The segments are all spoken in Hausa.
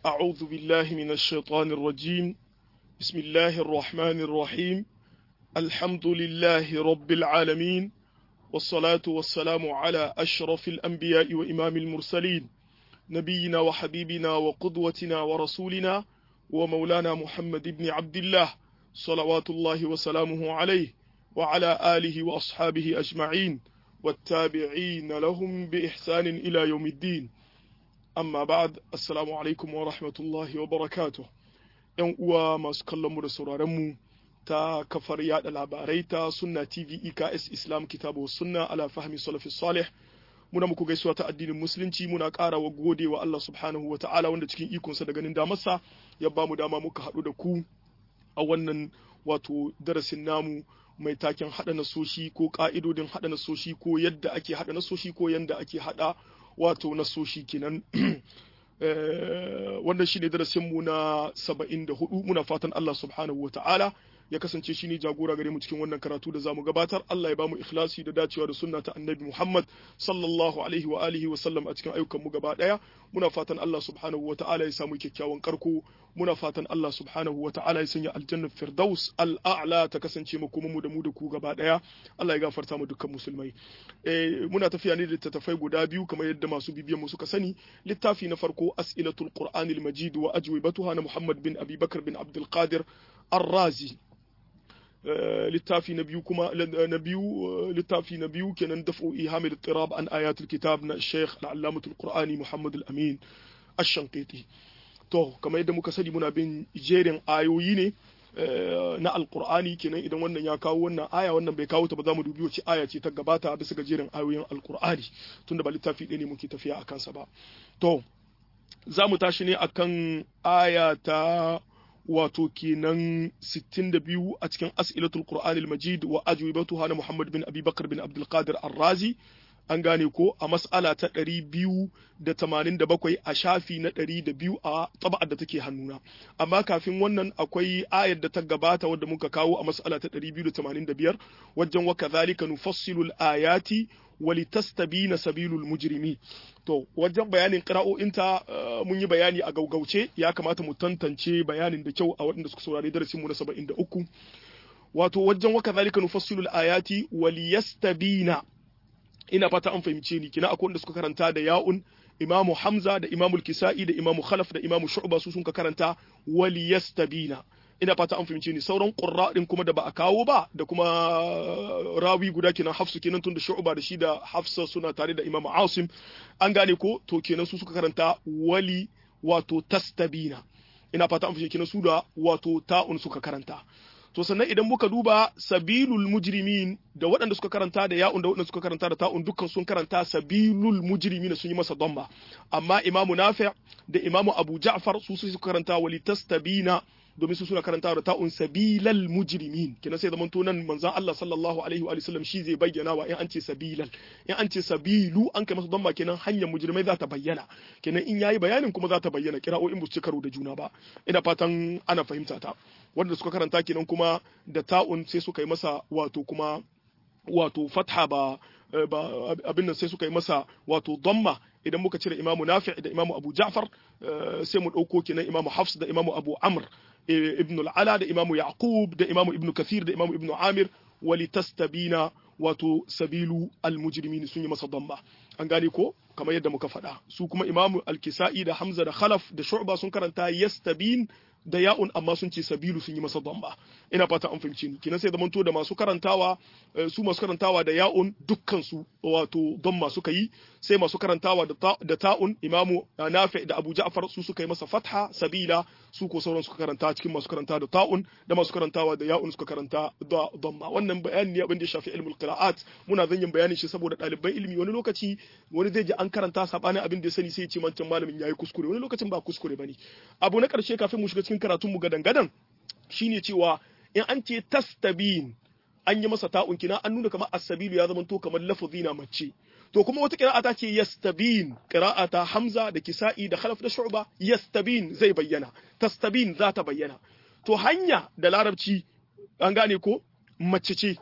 أعوذ بالله من الشيطان الرجيم بسم الله الرحمن الرحيم الحمد لله رب العالمين والصلاة والسلام على أشرف الأنبياء وإمام المرسلين نبينا وحبيبنا وقدوتنا ورسولنا ومولانا محمد بن عبد الله صلوات الله وسلامه عليه وعلى آله وأصحابه أجمعين والتابعين لهم بإحسان إلى يوم الدين amma ba'ad assalamu alaikum wa rahmatullahi wa barakatuh yan uwa masu kallon mu da sauraron mu ta kafar yada labarai ta sunna tv eks islam kitabu sunna ala fahmi salafi salih muna muku gaisuwa ta addinin musulunci muna ƙara wa gode wa Allah subhanahu wa ta'ala wanda cikin ikonsa da ganin damarsa ya ba mu dama muka haɗu da ku a wannan wato darasin namu mai taken haɗa nasoshi ko ƙa'idodin haɗa nasoshi ko yadda ake haɗa nasoshi ko yadda ake haɗa wato nasoshi kenan wannan shine darasin mu na 74 muna fatan Allah subhanahu wa ta'ala ya kasance shi ne jagora gare mu cikin wannan karatu da zamu gabatar Allah ya bamu ikhlasi da dacewa da sunna ta annabi Muhammad sallallahu alaihi wa alihi wa sallam a cikin ayyukan mu gaba daya muna fatan Allah subhanahu wa ta'ala ya samu kyakkyawan karko muna fatan Allah subhanahu wa ta'ala ya sanya aljannar firdaus al'a'la ta kasance mu kuma mu da mu da ku gaba daya Allah ya gafarta mu dukkan musulmai eh muna tafiya ne da littattafai guda biyu kamar yadda masu bibiyan mu suka sani littafi na farko as'ilatul qur'anil majid wa ajwibatuha na Muhammad bin Abi Bakar bin Abdul Qadir Ar-Razi littafi na biyu kuma na biyu littafi na biyu kenan daf'u ihamil tirab an ayatul kitab na Sheikh al-Allamatul Qur'ani Muhammad al-Amin Ash-Shanqiti to kamar yadda muka sani muna bin jerin ayoyi ne na alkur'ani kenan idan wannan ya kawo wannan aya wannan bai kawo ta ba za mu dubi wace aya ce ta gabata bisa ga jerin ayoyin alkur'ani tunda ba littafi ɗaya ne muke tafiya a kansa ba to za mu tashi ne akan aya ta wato kenan 62 a cikin as'ilatul qur'anil majid wa ajwibatuha na muhammad bin abi bakar bin abdul qadir ar-razi an gane ko a mas'ala ta ɗari biyu da tamanin da bakwai a shafi na ɗari da biyu a taba'ar da take hannuna amma kafin wannan akwai ayar da ta gabata wadda muka kawo a mas'ala ta ɗari biyu da tamanin da biyar wajen wa kazalika nufassilu ayati walitastabina sabilul mujrimi to wajen bayanin qira'o'inta mun yi bayani a gaugauce ya kamata mu tantance bayanin da kyau a waɗanda suka saurari darasin mu na 73 wato wajen wa kazalika nufassilu ayati waliyastabina ina fata an fahimce ni kina akwai wanda suka karanta da ya'un imamu hamza da imamu kisa'i da imamu khalaf da imamu shu'ba su sun ka karanta waliyastabina ina fata an fahimce ni sauran qurra din kuma da ba a kawo ba da kuma rawi guda kenan hafsu kenan tun da shu'ba da shi da hafsa suna tare da imamu asim an gane ko to kenan su suka karanta wali wato tastabina ina fata an fahimce kenan su da wato ta'un suka karanta to sannan idan muka duba sabilul mujrimin da waɗanda suka karanta da ya'un da waɗanda suka karanta da ta'un dukkan sun karanta sabilul mujrimin sun yi masa domba amma imamu nafi' da imamu abu ja'far su suka karanta walitastabina domin su suna karanta da ta'un sabilal mujrimin kina sai zaman nan manzon Allah sallallahu alaihi wa sallam shi zai bayyana wa in an ce sabilal in an ce sabilu an kai masa domba kenan hanyar mujrimai za ta bayyana kenan in yayi bayanin kuma za ta bayyana kira'o'in bu su karo da juna ba ina fatan ana fahimta ta wanda suka karanta kenan kuma da ta'un sai suka yi masa wato kuma wato fatha ba ba abin nan sai suka yi masa wato damma idan muka cire imamu nafi da imamu abu ja'far sai mu ɗauko kenan imamu hafs da imamu abu amr ibn al-ala da imamu yaqub da imamu ibn kathir da imamu ibn amir walitastabina wato sabilu al-mujrimin sun yi masa damma an gane ko kamar yadda muka faɗa su kuma imamu al-kisa'i da hamza da khalaf da shu'ba sun karanta yastabin da ya'un amma sun ce sabilu sun yi masa damba ina fata an fahimci ni kinan sai zamanto da masu karantawa su masu karantawa da ya'un dukkan su wato damma suka yi sai masu karantawa da ta'un imamu nafi da abu ja'far su suka yi masa fatha sabila su ko sauran suka karanta cikin masu karanta da ta'un da masu karantawa da ya'un suka karanta da damma wannan bayani ne abin da ya shafi ilmul qira'at muna zan yin bayanin shi saboda ɗaliban ilimi wani lokaci wani zai ji an karanta sabanin abin da ya sani sai ya ce mancan malamin yayi kuskure wani lokacin ba kuskure bane abu na karshe kafin mu shiga cikin karatun mu gadan gadan shine cewa in an ce tastabin an yi masa ta'un kina an nuna kamar as-sabilu ya zama to kamar lafazi na mace to kuma wata qira'a ta ce yastabin qira'a ta hamza da kisa'i da khalaf da shu'ba yastabin zai bayyana tastabin za ta bayyana to hanya da larabci an gane ko mace ce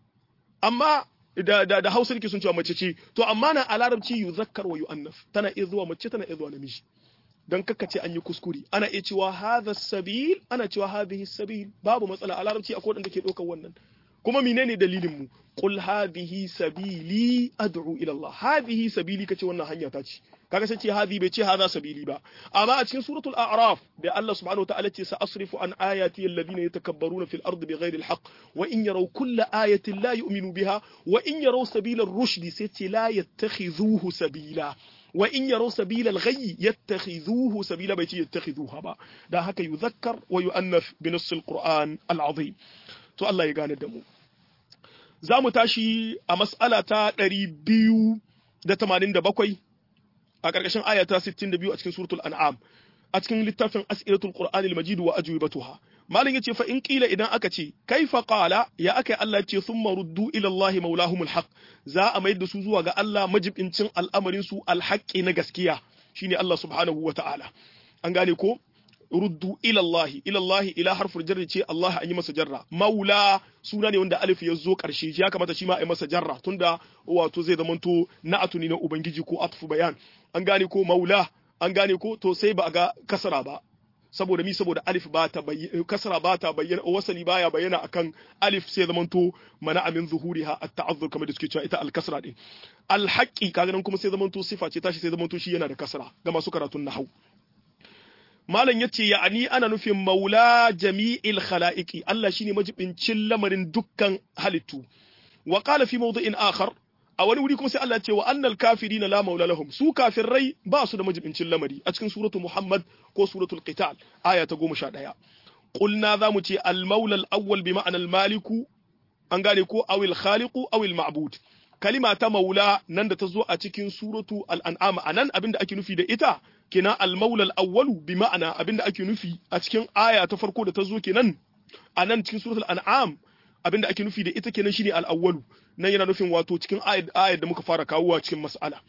amma da da, da Hausa nake sun cewa mace ce to amma na a larabci yuzakkar wa yu'annaf tana iya zuwa mace tana iya zuwa namiji dan kaka ce an yi kuskure ana iya cewa hadha sabil ana cewa hadhihi sabil babu matsala a larabci akwai wanda ke ɗaukar wannan kuma menene dalilin mu qul hadhihi sabili ad'u ila Allah hadhihi sabili kace wannan hanya ta ce kaga sai ce hadhi bai ce hadha sabili ba amma a cikin suratul a'raf da Allah subhanahu wataala ce sa'asrifu an ayati alladhina yatakabbaruna fil ardi bighairi alhaq wa in yaraw kulla ayatin la yu'minu biha wa in yaraw sabila ar-rushd sai ce la yattakhidhuhu sabila wa in yaraw sabila al-ghayy yattakhidhuhu sabila bai ce yattakhidhuha ba dan haka yuzakkar wa yu'annath bi nass al-Qur'an al-azim to Allah ya gane da mu za mu tashi a mas'ala ta 287 a ƙarƙashin aya ta 62 a cikin suratul an'am a cikin littafin as'ilatul qur'anil majid wa ajwibatuha malin yace fa in qila idan aka ce kaifa qala ya akai Allah ce thumma ruddu ila Allah maulahumul haqq za a mayar da su zuwa ga Allah majibincin al'amarin su alhaqqi na gaskiya shine Allah subhanahu wa ta'ala an gane ko ruddu ila Allah ila Allah ila harfur jarri ce Allah an yi masa jarra maula suna ne wanda alif ya zo karshe ya kamata shi ma a yi masa jarra tunda wato zai zamanto na'atu ne na ubangiji ko atfu bayan an gane ko maula an gane ko to sai ba a ga kasara ba saboda mi saboda alif ba ta bayyana kasara ba ta bayyana wasali baya bayyana akan alif sai zamanto mana amin zuhuriha at-ta'azzur kamar da suke cewa ita al-kasra din al-haqqi kaga nan kuma sai zamanto sifa ce tashi sai zamanto shi yana da kasra ga masu karatun nahwu malam yace ya'ani ana nufin maula jami'il khala'iqi Allah shine majibincin lamarin dukkan halittu wa qala fi mawdi'in akhar a wani wuri kuma sai Allah ce wa annal kafirina la maula lahum su kafirai ba su da majibincin lamari a cikin suratu Muhammad ko suratul Qital aya ta 11 qulna za mu ce al maula al awwal bi ma'ana al maliku an gane ko awil khaliqu awil ma'bud kalima ta maula nan da ta zo a cikin suratu al an'am anan abinda ake nufi da ita kina al maula al awwalu bi ma'ana abinda ake nufi a cikin aya ta farko da ta zo kenan anan cikin suratul an'am abinda ake nufi da ita kenan shine al awwalu nan yana nufin wato cikin ayar da muka fara kawowa cikin mas'ala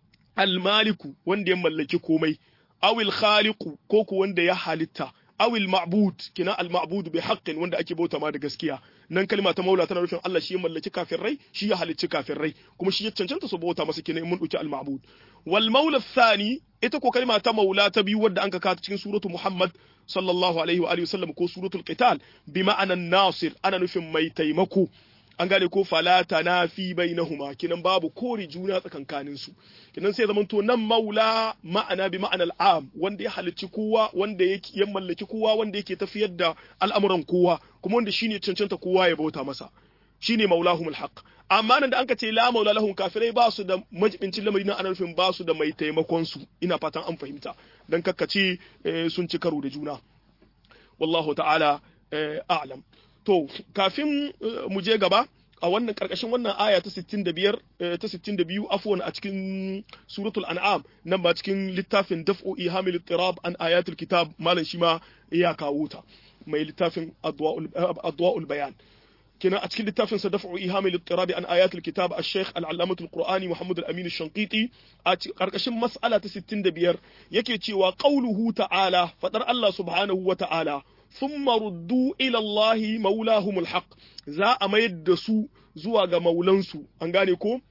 al-maliku wanda ya mallaki komai awil khaliqu ko ku wanda ya halitta awil ma'bud kina al-ma'bud bi haqqin wanda ake bauta ma da gaskiya nan kalma ta maula tana nufin Allah shi ya mallaki kafirai shi ya halicci kafirai kuma shi ya cancanta su bauta masa kenan mun dauki al-ma'bud wal maula thani ita ko kalma ta maula ta biyu wadda an ka cikin suratu Muhammad sallallahu alaihi wa alihi wasallam ko suratul qital bi ma'anan nasir ana nufin mai taimako an gane ko fala tanafi bainahuma kinan babu kore juna tsakankanin su kinan sai zaman to nan maula ma'ana bi ma'ana al'am wanda ya halicci kowa wanda yake ya mallaki kowa wanda yake tafiyar da al'amuran kowa kuma wanda shine cancanta kowa ya bauta masa shine maulahumul haqq amma nan da anka ce la maula lahum kafirai ba su da majibincin lamari na anarfin ba su da mai taimakon su ina fatan an fahimta dan kakkace sun ci karo da juna wallahu ta'ala a'lam to kafin mu je gaba a wannan karkashin wannan aya ta 65 ta 62 afwan a cikin suratul an'am nan ba cikin littafin daf'u ihamil ittirab an ayatul kitab malan shi ma ya kawo ta mai littafin adwa'ul bayan kina a cikin littafin sa daf'u ihamil ittirab an ayatul kitab al-shaykh al-allamah al-qur'ani muhammad al-amin al-shanqiti a karkashin mas'ala ta 65 yake cewa qauluhu ta'ala fadar Allah subhanahu wa ta'ala thumma ruddu ila Allah maulahumul haq za a mayar da su zuwa ga maulansu an gane ko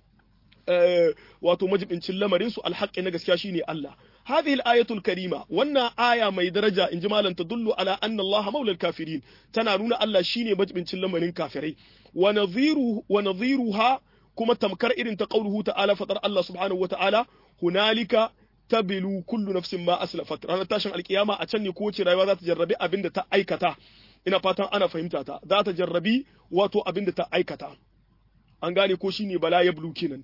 wato majibincin lamarin su alhaqi na gaskiya shine Allah هذه الآية الكريمة وانا آية ما درجة إن جمالا تدل على أن الله مولى الكافرين تنارون ألا شيني مجب من لمن كافرين ونظيره ونظيرها كما تمكر إذن تقوله تعالى فطر الله سبحانه وتعالى هنالك tabilu kullu nafsin ma aslafat ranar tashin alkiyama a can ne kowace rayuwa za ta jarrabi abin da ta aikata ina fatan ana fahimta ta za ta jarrabi wato abin da ta aikata an gane ko shine bala ya bulu kenan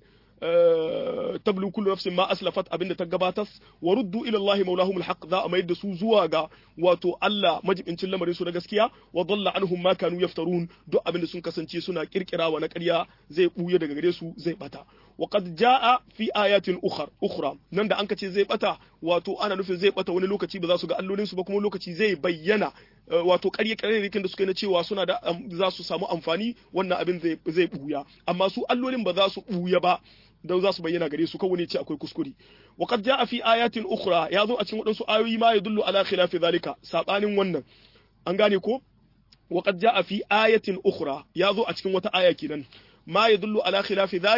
tablu kullu nafsin ma aslafat abinda ta gabatas wa ruddu ila Allah maulahum alhaq za a mayar da su zuwa ga wato Allah majibincin lamarin su na gaskiya wa dalla anhum ma kanu yaftarun duk abinda sun kasance suna kirkirawa na ƙarya zai buye daga gare su zai bata wa qad jaa fi ayatin ukhra ukhra nan da an kace zai bata wato ana nufin zai bata wani lokaci ba za su ga allolin su ba kuma lokaci zai bayyana wato ƙarye ƙarye da suka yi na cewa suna da za su samu amfani wannan abin zai zai buya amma su allolin ba za su buya ba don za su bayyana gare su kawai ne ce akwai kuskure wa qad jaa fi ayatin ukhra ya zo a cikin wadansu ayoyi ma yadullu ala khilafi zalika sabanin wannan an gane ko wa qad jaa fi ayatin ukhra ya zo a cikin wata aya kenan ma yadullu ala khilafi zalik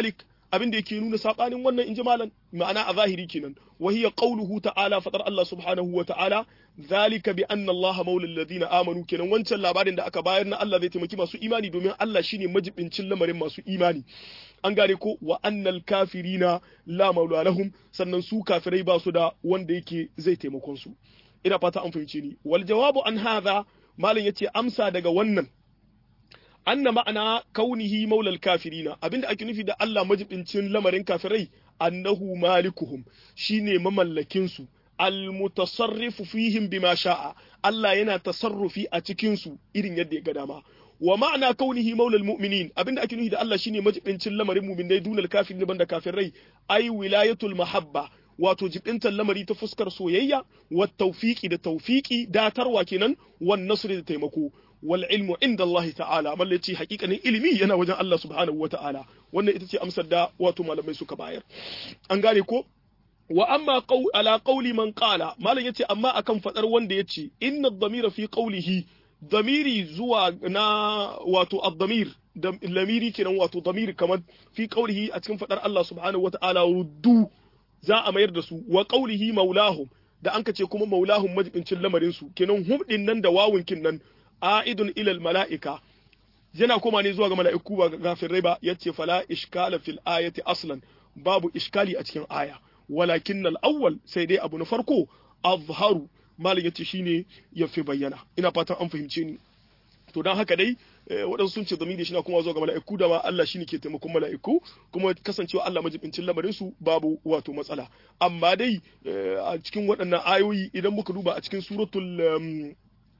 abin da yake nuna sabanin wannan inji malan ma'ana a zahiri kenan wa hiya qawluhu ta'ala fadar Allah subhanahu wa ta'ala zalika bi anna Allah maula alladhina amanu kenan wancan labarin da aka bayar na Allah zai taimaki masu imani domin Allah shine majibincin lamarin masu imani an gane ko wa annal kafirina la maula lahum sannan su kafirai ba su da wanda yake zai taimakon su ina fata an fahimce ni wal jawabu an hadha malam yace amsa daga wannan anna ma'ana kaunihi maulal kafirina abinda ake nufi da Allah majibincin lamarin kafirai annahu malikuhum shine mamallakin su almutasarrifu fihim bima sha'a Allah yana tasarrufi a cikin su irin yadda ya ga dama wa ma'ana kaunihi maulal mu'minin abinda ake nufi da Allah shine majibincin lamarin mu'minai dunal kafirin banda kafirai ai wilayatul mahabba wato jibintar lamari ta fuskar soyayya wa tawfiqi da tawfiqi datarwa kenan wan nasri da taimako wal ilmu inda Allah ta'ala malle ce hakikanin ilimi yana wajen Allah subhanahu wa ta'ala wannan ita ce amsar da wato malamai suka bayar an gane ko wa amma qaw ala qawli man qala malam yace amma akan fadar wanda yace inna ad-damira fi qawlihi damiri zuwa na wato ad-damir da lamiri kenan wato damir kamar fi qawlihi a cikin fadar Allah subhanahu wa ta'ala ruddu za a mayar da su wa qawlihi maulahum da an ce kuma maulahum majibincin lamarin su kenan hum din nan da wawunkin nan a'idun ilal mala'ika yana koma ne zuwa ga mala'iku ba gafirai ba yace fala ishkala fil ayati aslan babu iskali a cikin aya walakin al awwal sai dai abu na farko azharu malin yace shine yafi bayyana ina fatan an fahimce ni to dan haka dai waɗansu sun ce zamiri shi na kuma zuwa ga mala'iku da ma Allah shine ke taimakon mala'iku kuma kasancewa Allah majibincin lamarin su babu wato matsala amma dai a cikin waɗannan ayoyi idan muka duba a cikin suratul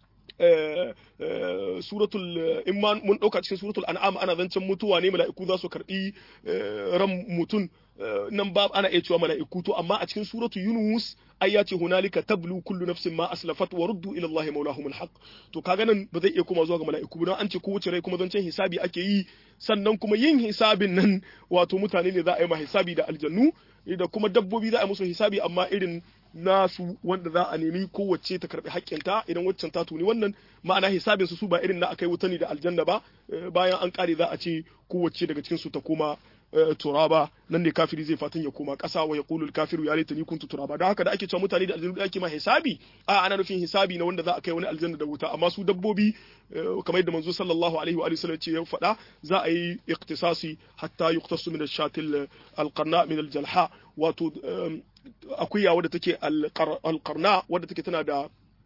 suratul in mun dauka cikin suratul an'am ana zancen mutuwa ne mala'iku za su karbi ran mutum nan ba ana iya cewa mala'iku to amma a cikin suratul yunus ai ya ce hunalika tablu kullu nafsin ma aslafat wa ruddu ila allahi maulahum alhaq to kaga nan ba zai iya koma zuwa ga mala'iku don an ce kowace rai kuma zancen hisabi ake yi sannan kuma yin hisabin nan wato mutane ne za a yi ma hisabi da aljannu da kuma dabbobi za a yi musu hisabi amma irin nasu wanda za a nemi kowace ta karbi haƙƙinta idan waccan ta tuni wannan ma'ana hisabin su su ba irin na akai wuta ne da aljanna ba bayan an kare za a ce kowace daga cikin su ta koma turaba nan ne kafiri zai fatan ya koma ƙasa wa yaqulu kafiru ya laitani kuntu turaba da haka da ake cewa mutane da aljanna da ake ma hisabi a ana nufin hisabi na wanda za a kai wani aljanna da wuta amma su dabbobi kamar yadda manzo sallallahu alaihi wa sallam ce ya faɗa za a yi iktisasi hatta yuqtasu min ash-shatil al-qarna min al-jalha wato akuya wadda take alƙarna wadda take tana da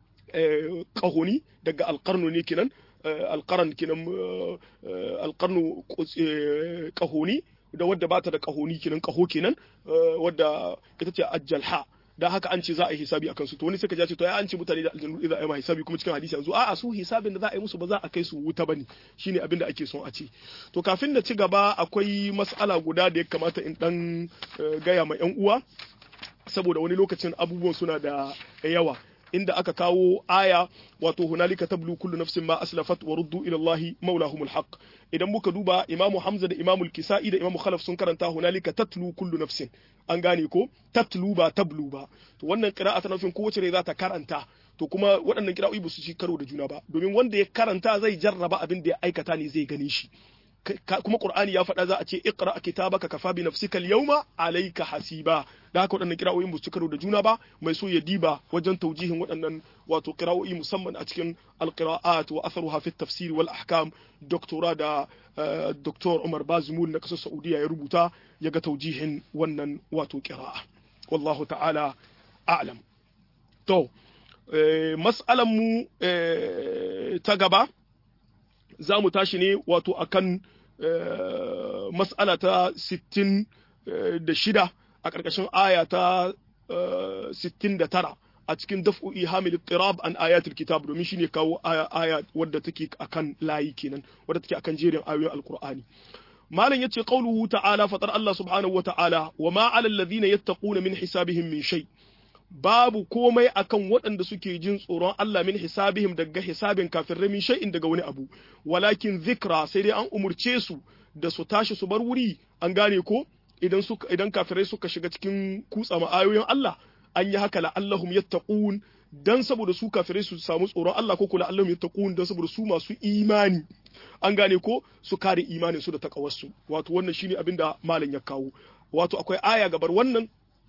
ƙahoni daga alƙarno ne kenan alƙaran kenan alƙarno ƙahoni da wadda bata da ƙahoni kenan ƙaho kenan wadda ita ce ajjalha da haka an ce za a yi hisabi akan su to wani suka ce to ya an ce mutane da aljanu za a yi ma hisabi kuma cikin hadisi yanzu a'a su hisabin da za a yi musu ba za a kai su wuta bane shine abin da ake son a ce to kafin na ci gaba akwai mas'ala guda da ya kamata in dan gaya ma yan uwa saboda wani lokacin abubuwan suna da yawa inda aka kawo aya wato hunalika tablu kullu nafsin ma aslafat wa ruddu ila Allah maulahumul haqq idan muka duba imamu Hamza da imamu Kisa'i da imamu Khalaf sun karanta hunalika tatlu kullu nafsin an gane ko tatlu ba tablu ba to wannan qira'a ta nufin kowace rai za ta karanta to kuma waɗannan qira'o'i ba su ci karo da juna ba domin wanda ya karanta zai jarraba abin da ya aikata ne zai gane shi kuma Qur'ani ya faɗa za a ce iqra kitabaka kafa bi nafsika al-yawma alayka hasiba da haka waɗannan kira'o'in ba su karo da juna ba mai so ya diba wajen taujihin waɗannan wato kira'o'i musamman a cikin al-qira'at wa atharuha fi tafsir wal ahkam doktora da Dr. Umar Bazmul na kasar Saudiya ya rubuta ya ga taujihin wannan wato qira'a wallahu ta'ala a'lam to mas'alan mu ta gaba za mu tashi ne wato akan mas'ala ta 66 a ƙarƙashin aya ta 69 a cikin daf'u ihamil qirab an ayatul kitab domin shine kawo aya wadda take akan layi kenan wadda take akan jerin ayoyin alqur'ani malam yace qauluhu ta'ala fatar Allah subhanahu wata'ala wa ma 'alal ladhina yattaquna min hisabihim min shay babu komai akan waɗanda suke jin tsoron Allah min hisabihim daga hisabin kafirai min shay'in daga wani abu walakin zikra sai dai an umurce su da su tashi su bar wuri an gane ko idan suka idan kafirai suka shiga cikin kutsa ayoyin Allah an yi haka la'allahum yattaqun dan saboda su kafirai su samu tsoron Allah ko kula Allah yattaqun dan saboda su masu imani an gane ko su kare imanin su da takawarsu wato wannan shine abin da malam ya kawo wato akwai aya gabar wannan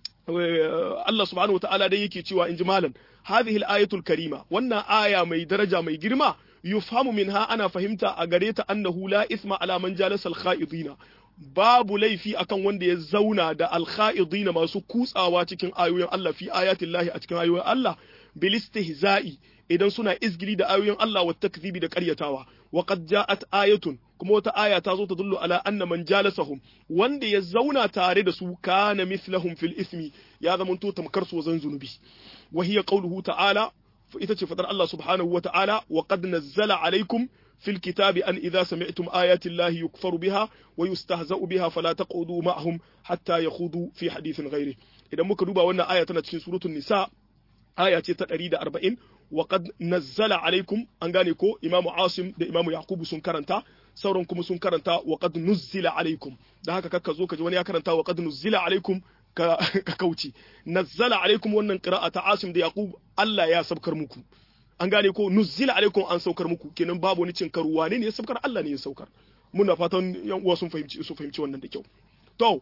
Allah subhanahu wataala dai yake cewa inji malam hadhihi al-ayatul karima wannan aya mai daraja mai girma yufhamu minha ana fahimta a gare ta annahu la isma ala man jalasa al-kha'idina babu laifi akan wanda ya zauna da al-kha'idina masu kutsawa cikin ayoyin Allah fi ayatin lahi a cikin ayoyin Allah bil istihza'i idan suna izgili da ayoyin Allah wa takzibi da ƙaryatawa wa qad ja'at ayatun kuma wata aya ta zo ta dullu ala anna man jalasahum wanda ya zauna tare da su kana mithlahum fil ismi ya zamanto tamkar su zan zunubi wa hiya qawluhu ta'ala ita ce fadar Allah subhanahu wa ta'ala wa qad nazzala alaikum fil kitabi an idza sami'tum ayati llahi yukfaru biha wa yustahza'u biha fala taqudu ma'ahum hatta yakhudu fi hadithin ghairi idan muka duba wannan aya tana cikin suratul nisa aya ce ta 140 wa qad nazzala alaikum an gane ko imamu asim da imamu yaqubu sun karanta sauran kuma sun karanta wa qad nuzzila alaikum da haka kakka zo ka ji wani ya karanta wa qad nuzzila alaikum ka kauce nazzala alaikum wannan qira'a ta asim da yaqub Allah ya sabkar muku an gane ko nuzzila alaikum an saukar muku kenan babu wani cin karu wane ne ya saukar Allah ne ya saukar muna fatan yan uwa sun fahimci su fahimci wannan da kyau to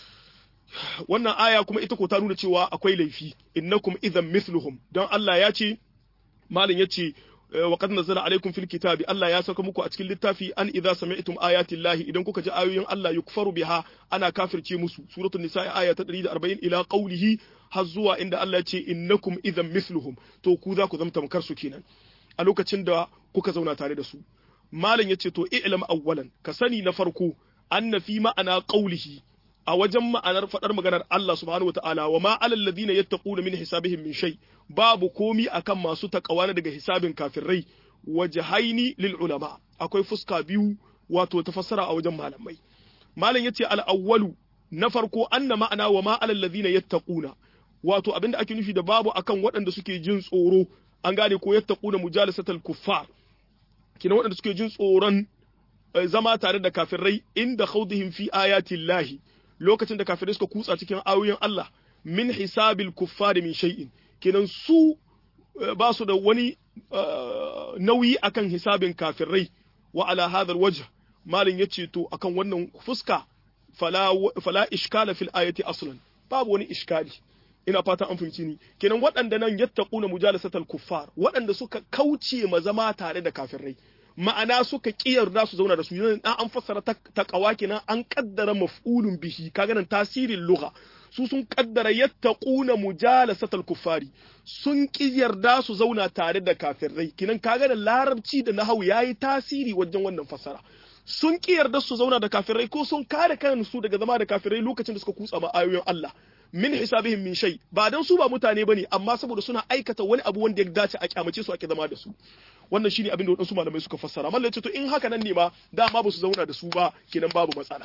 wannan aya kuma ita ko ta nuna cewa akwai laifi innakum idan mithluhum don Allah ya ce malin ya ce wa qad nazala alaikum fil kitabi Allah ya saka muku a cikin littafi an idza sami'tum ayati llahi idan kuka ji ayoyin Allah yukfaru biha ana kafirce musu suratul nisa aya ta 140 ila qawlihi har zuwa inda Allah ya ce innakum idan mithluhum to ku za ku zama tamkar su kenan a lokacin da kuka zauna tare da su malam yace to i'lam awwalan ka sani na farko anna fi ma'ana qawlihi a wajen ma'anar faɗar maganar Allah subhanahu wata'ala wa ma alal ladina yattaquna min hisabihim min shay babu komi akan masu takawa daga hisabin kafirai wajhaini lil ulama akwai fuska biyu wato tafassara a wajen malamai malam yace al awwalu na farko anna ma'ana wa ma alal ladina yattaquna wato abinda ake nufi da babu akan waɗanda suke jin tsoro an gane ko yattaquna mujalasatal kuffar kina waɗanda suke jin tsoron zama tare da kafirai inda khawdihim fi ayatillahi lokacin da kafirai suka kutsa cikin ayoyin Allah min hisabil kuffari min shay'in kenan su ba su da wani nauyi akan hisabin kafirai wa ala hadha alwajh malin yace to akan wannan fuska fala fala iskala fil ayati aslan babu wani iskali ina fata an fahimci ni kenan waɗanda nan yattaquna mujalasatal kuffar waɗanda suka kauce ma zama tare da kafirai ma'ana suka kiyarda su zauna da su yanzu an fassara ta kawa kenan an kaddara maf'ulun bihi kaga nan tasirin lugha su sun kaddara yattaquna mujalasatal kuffari sun kiyarda su zauna tare da kafirai kenan kaga da larabci da nahawu yayi tasiri wajen wannan fassara sun kiyarda su zauna da kafirai ko sun kare kansu daga zama da kafirai lokacin da suka kutsa ma ayoyin Allah min hisabihim min shay ba dan su ba mutane bane amma saboda suna aikata wani abu wanda ya dace a kyamace su ake zama da su wannan shine abin da wadansu malamai suka fassara mallan ce to in haka nan ne ma dama ba su zauna da su ba kenan babu matsala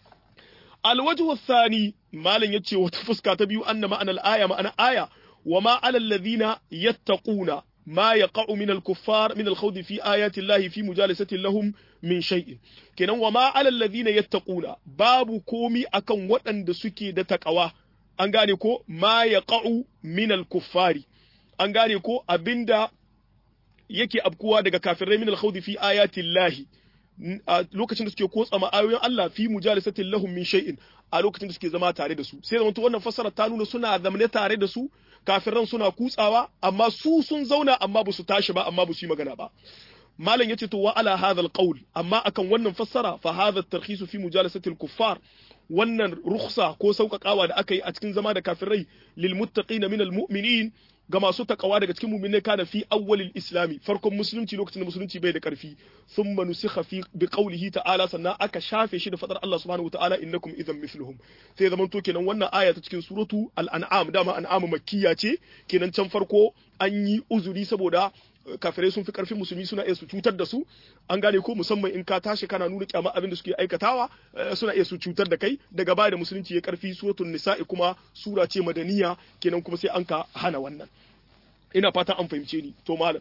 alwajhu thani malam yace wata fuska ta biyu anna ma'ana aya ma'ana aya wa ma alal ladina yattaquna ما يقع من الكفار من الخوض في آيات الله في مجالسة لهم من شيء kenan wa ma alal ladina yattaquna babu komi akan waɗanda suke da takawa an gane ko ma yaqa'u min al-kuffari an gane ko abinda yake abkuwa daga kafirai min al-khawdi fi ayati llahi a lokacin da suke kotsa ma ayoyin Allah fi mujalisatin lahum min shay'in a lokacin da suke zama tare da su sai zaman to wannan fassara ta nuna suna zamane tare da su kafiran suna kutsawa amma su sun zauna amma ba su tashi ba amma ba su yi magana ba malam yace to wa ala hadha alqawl amma akan wannan fassara fa hadha at-tarkhis fi mujalasati al-kuffar wannan rukhsa ko sauƙaƙawa da aka yi a cikin zama da kafirai lil muttaqina min al-mu'minin ga masu takawa daga cikin mu'minai kana fi awwalil islami farkon musulunci lokacin da musulunci bai da karfi thumma nusikha fi bi qawlihi ta'ala sannan aka shafe shi da fadar Allah subhanahu wa ta'ala innakum idan mithluhum sai zaman to kenan wannan aya ta cikin suratu al-an'am dama an'am makkiya ce kenan can farko an yi uzuri saboda kafirai sun fi karfin musulmi suna iya su cutar da su an gane ko musamman in ka tashi kana nuna kyama abin da suke aikatawa suna iya su cutar da kai daga baya da musulunci ya karfi suratul nisa'i kuma sura ce madaniya kenan kuma sai an ka hana wannan ina fata an fahimce ni to malam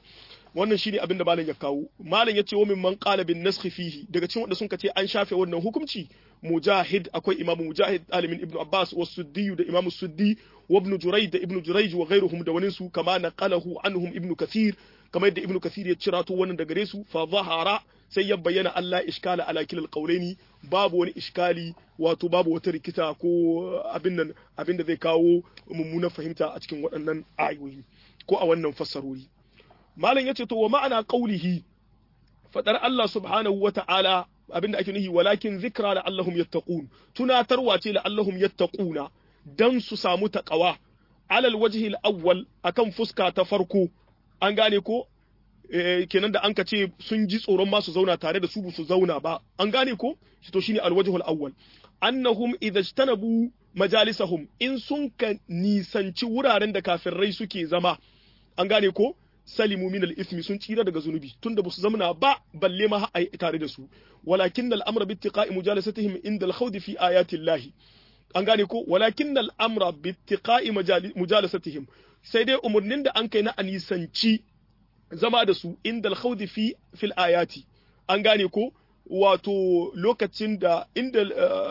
wannan shine abin da malam ya kawo malam ya ce wa min man qala bin nasakh fihi daga cikin wanda sun ce an shafe wannan hukunci mujahid akwai imamu mujahid alimin ibnu abbas wa suddi da imamu suddi wa ibnu jurayd da ibnu jurayj wa ghayruhum da wani su kama naqalahu anhum ibnu kathir kamar yadda ibnu kathir ya cira to wannan daga gare su fa zahara sai ya bayyana Allah iskala ala kilal qawlaini babu wani iskali wato babu wata rikita ko abin nan abin da zai kawo mummunan fahimta a cikin waɗannan ayoyi ko a wannan fassarori malam yace to wa ma'ana qawlihi fadar Allah subhanahu wa ta'ala abinda ake nuhi walakin zikra la allahum yattaqun tunatarwa ce la allahum yattaquna dan su samu taqawa alal wajhi al-awwal akan fuska ta farko an gane ko kenan da an ka ce sun ji tsoron ma su zauna tare da su su zauna ba an gane ko shi to shine al-wajhu al-awwal annahum idza ijtanabu majalisahum in sun ka nisanci wuraren da kafirai suke zama an gane ko salimu min al-ithmi sun tsira daga zunubi tunda ba su zamana ba balle ma ai tare da su walakin al-amra bi ittiqa'i mujalasatihim inda al-khawd fi ayati Allah an gane ko walakin al-amra bi ittiqa'i mujalasatihim sai dai umurnin da an kai na anisanci zama da su inda al-khawd fi fil ayati an gane ko wato lokacin da inda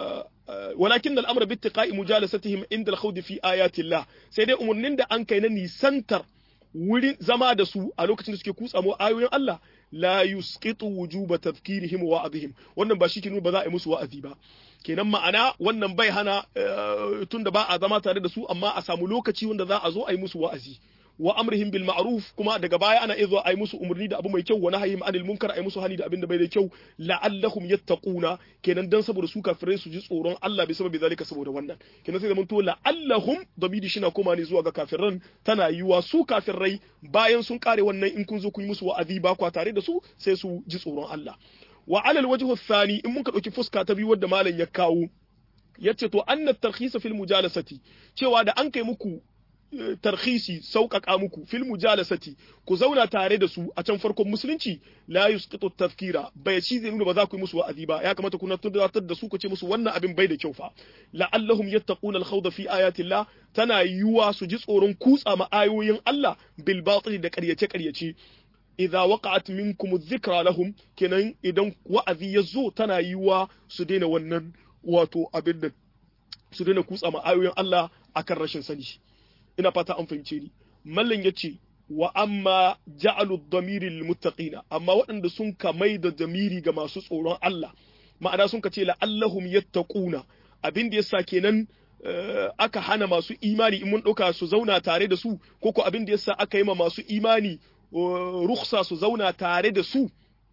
walakin al-amra bi ittiqa'i mujalasatihim inda al-khawd fi ayati Allah sai dai umurnin da an kai na nisantar wurin zama da su a lokacin da suke kutsa mu ayoyin Allah la yusqitu wujuba tadhkirihim wa wa'dihim wannan ba shi ke nuna ba za a yi musu wa'azi ba kenan ma'ana wannan bai hana tunda ba a zama tare da su amma a samu lokaci wanda za a zo a yi musu wa'azi wa amrihim bil ma'ruf kuma daga baya ana iya zuwa a yi musu umarni da abu mai kyau wa nahyihim anil munkar a yi musu hani da abin da bai da kyau la'allahum yattaquna kenan dan saboda su kafirai su ji tsoron Allah bi sababi zalika saboda wannan kenan sai zaman to la'allahum dabidi shi na koma ne zuwa ga kafiran tana yiwa su kafirai bayan sun kare wannan in kun zo kun yi musu wa'azi ba kwa tare da su sai su ji tsoron Allah wa alal wajhu thani in mun ka dauki fuska ta biyu wadda malam ya kawo yace to anna tarkhisa fil mujalasati cewa da an kai muku tarhisi sauƙaƙa muku fil mujalasati ku zauna tare da su a can farkon musulunci la yusqitu tafkira bai ci zai nuna ba za ku yi musu wa'azi ba ya kamata kuna tunatar da su ku ce musu wannan abin bai da kyau fa la'allahum yattaquna al-khawda fi ayatillah tana yiwa su ji tsoron kutsa ma ayoyin Allah bil batil da ƙaryace ƙaryace idza waqa'at minkum adh-dhikra lahum kenan idan wa'azi ya zo tana yiwa su daina wannan wato abin da su daina kutsa ma ayoyin Allah akan rashin sani ina fata an fahimce ni mallan yace wa amma ja'alu dhamiri lil muttaqina amma waɗanda sun kamai da damiri ga masu tsoron Allah ma'ana sun ka ce la'allahum yattaquna abin da yasa kenan aka hana masu imani in mun ɗauka su zauna tare da su ko ko abin da yasa aka yi ma masu imani rukhsa su zauna tare da su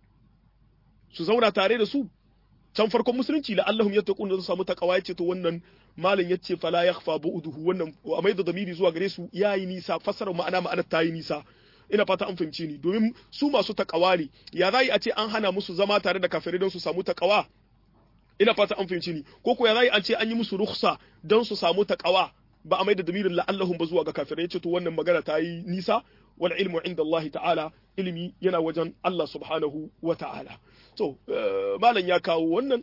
su zauna tare da su can farkon musulunci la'allahum yattaquna su samu takawa yace to wannan malam yace fala yakhfa bu'duhu wannan a mai da damiri zuwa gare su yayi nisa fassara ma'ana ma'ana ta yi nisa ina fata an fahimce ni domin su masu takawa ne ya zai a ce an hana musu zama tare da kafirai don su samu takawa ina fata an fahimce ni ko ko ya zai a ce an yi musu rukhsa don su samu takawa ba a mai da damirin la'allahum ba zuwa ga kafirai yace to wannan magana ta yi nisa wal ilmu inda Allah ta'ala ilimi yana wajen Allah subhanahu wa ta'ala to malam ya kawo wannan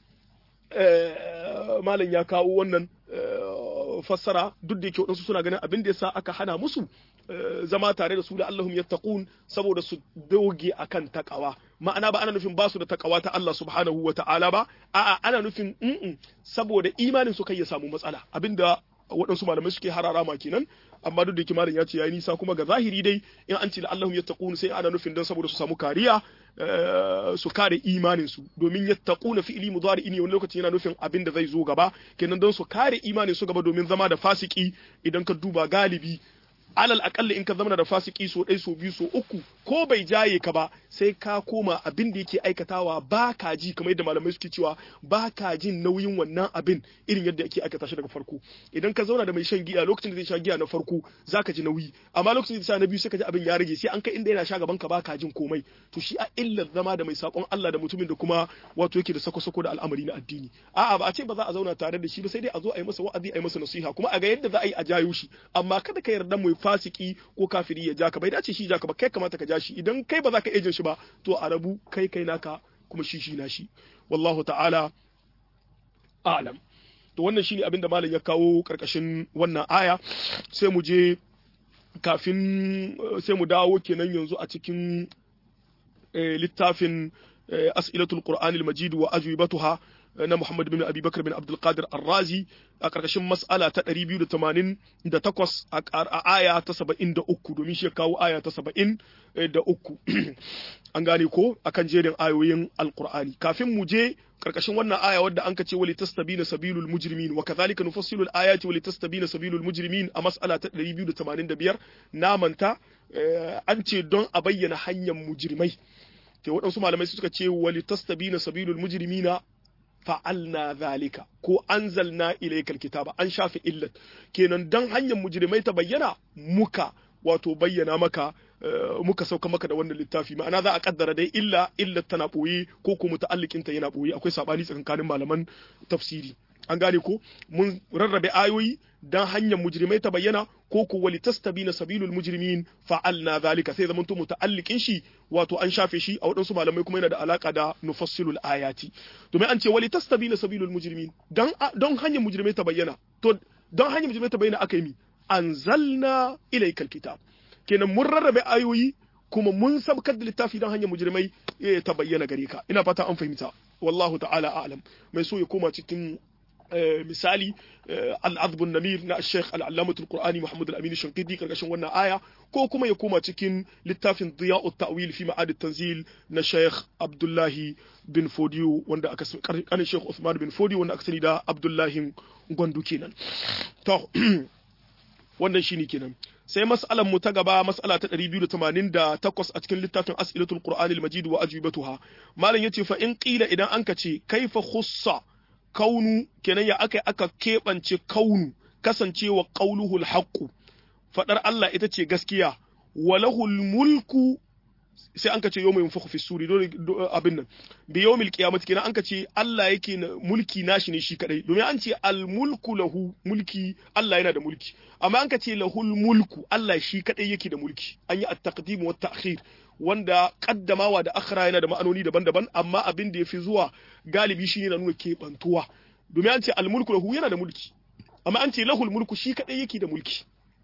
malam ya kawo wannan fassara duk da yake waɗansu suna ganin abin da yasa aka hana musu zama tare da su da Allahum yattaqun saboda su doge akan takawa ma'ana ba ana nufin ba su da takawa ta Allah subhanahu wa ta'ala ba a'a ana nufin in saboda imanin su kai ya samu matsala abinda waɗansu malamai suke harara ma kenan amma duk da yake malam ya ce yayi nisa kuma ga zahiri dai in an ce la Allahum yattaqun sai ana nufin dan saboda su samu kariya su kare imanin su domin yattaquna fi'li mudari ne wani lokaci yana nufin abin da zai zo gaba kenan don su kare imanin su gaba domin zama da fasiki idan ka duba galibi alal akalla in ka zama da fasiki so ɗai so biyu so uku ko bai jaye ka ba sai ka koma abin da yake aikatawa ba ka ji kamar yadda malamai suke cewa ba ka jin nauyin wannan abin irin yadda ake aikata shi daga farko idan ka zauna da mai shan giya lokacin da zai sha giya na farko za ka ji nauyi amma lokacin da zai sha na biyu sai ka ji abin ya rage sai an kai inda yana sha gaban ka ba ka jin komai to shi a illar zama da mai sakon Allah da mutumin da kuma wato yake da sako-sako da al'amari na addini a'a ba a ce ba za a zauna tare da shi ba sai dai a zo a yi masa wa'azi a yi masa nasiha kuma a ga yadda za a yi a jayo shi amma kada ka yarda mu fasiki ko kafiri ya ja ka bai dace shi ja ka ba kai kamata ka ja shi idan kai ba za ka ejin shi ba to a rabu kai kai naka kuma shi shi na shi wallahu ta'ala a'lam to wannan shine abin da malam ya kawo karkashin wannan aya sai mu je kafin sai mu dawo kenan yanzu a cikin littafin as'ilatul qur'anil majid wa ajwibatuha na Muhammad bin Abi Bakar bin Abdul Qadir Ar-Razi a karkashin mas'ala ta 288 a aya ta 73 domin shi kawo aya ta 73 an gane ko akan jerin ayoyin Al-Qur'ani kafin mu je karkashin wannan aya wadda an kace wali tastabina sabilul mujrimin wa kadhalika nufassilu al-ayati wali tastabina sabilul mujrimin a mas'ala ta 285 na manta an ce don a bayyana hanyar mujrimai ke waɗansu malamai suka ce wali tastabina sabilul mujrimina fa'alna zalika ko anzalna ilaykal kitaba an shafe illat kenan dan hanyar mujrimai ta bayyana muka wato bayyana maka muka sauka maka da wannan littafi ma'ana za a kaddara dai illa illat tana boye ko ko muta'alliqin ta yana boye akwai sabani tsakanin malaman tafsiri an gane ko mun rarrabe ayoyi dan hanyar mujrimai ta bayyana ko ko wali tastabina sabilul mujrimin fa'alna zalika sai zamanto muta'alliqin shi wato an shafe shi a wadansu malamai kuma yana da alaka da nufassilul ayati to mai an ce wali tastabina sabilul mujrimin dan don hanyar mujrimai ta bayyana to don hanyar mujrimai ta bayyana aka yi mi anzalna ilaykal kitab kenan mun rarrabe ayoyi kuma mun sabkar da littafi don hanyar mujrimai ta bayyana gare ka ina fata an fahimta wallahu ta'ala a'lam mai so ya koma cikin misali al'adbun namir na sheikh al'allamatul qur'ani muhammad al-amin shankidi karkashin wannan aya ko kuma ya koma cikin littafin diya'ut ta'wil fi ma'ad tanzil na sheikh abdullahi bin fodiyo wanda aka kanin sheikh usman bin fodiyo wanda aka sani da abdullahi gwandu kenan to wannan shine kenan sai mas'alar mu ta gaba mas'ala ta 288 a cikin littafin as'ilatul qur'ani al-majid wa ajwibatuha malam yace fa in qila idan anka ce kaifa khussa kaunu kenan ya aka aka keɓance kaunu kasancewa qauluhul haqqu fadar Allah ita ce gaskiya walahul mulku sai an ka ce yawmin fakhu fi suri abin nan bi yawmil qiyamati kenan an ka ce Allah yake mulki nashi ne shi kadai domin an ce al mulku lahu mulki Allah yana da mulki amma an ka ce lahul mulku Allah shi kadai yake da mulki an yi at-taqdim wa at-ta'khir wanda kaddamawa da akhira yana da ma'anoni daban-daban amma abin da yafi zuwa galibi shine na nuna keɓantuwa domin an ce almulku lahu yana da mulki amma an ce lahul mulku shi kadai yake da mulki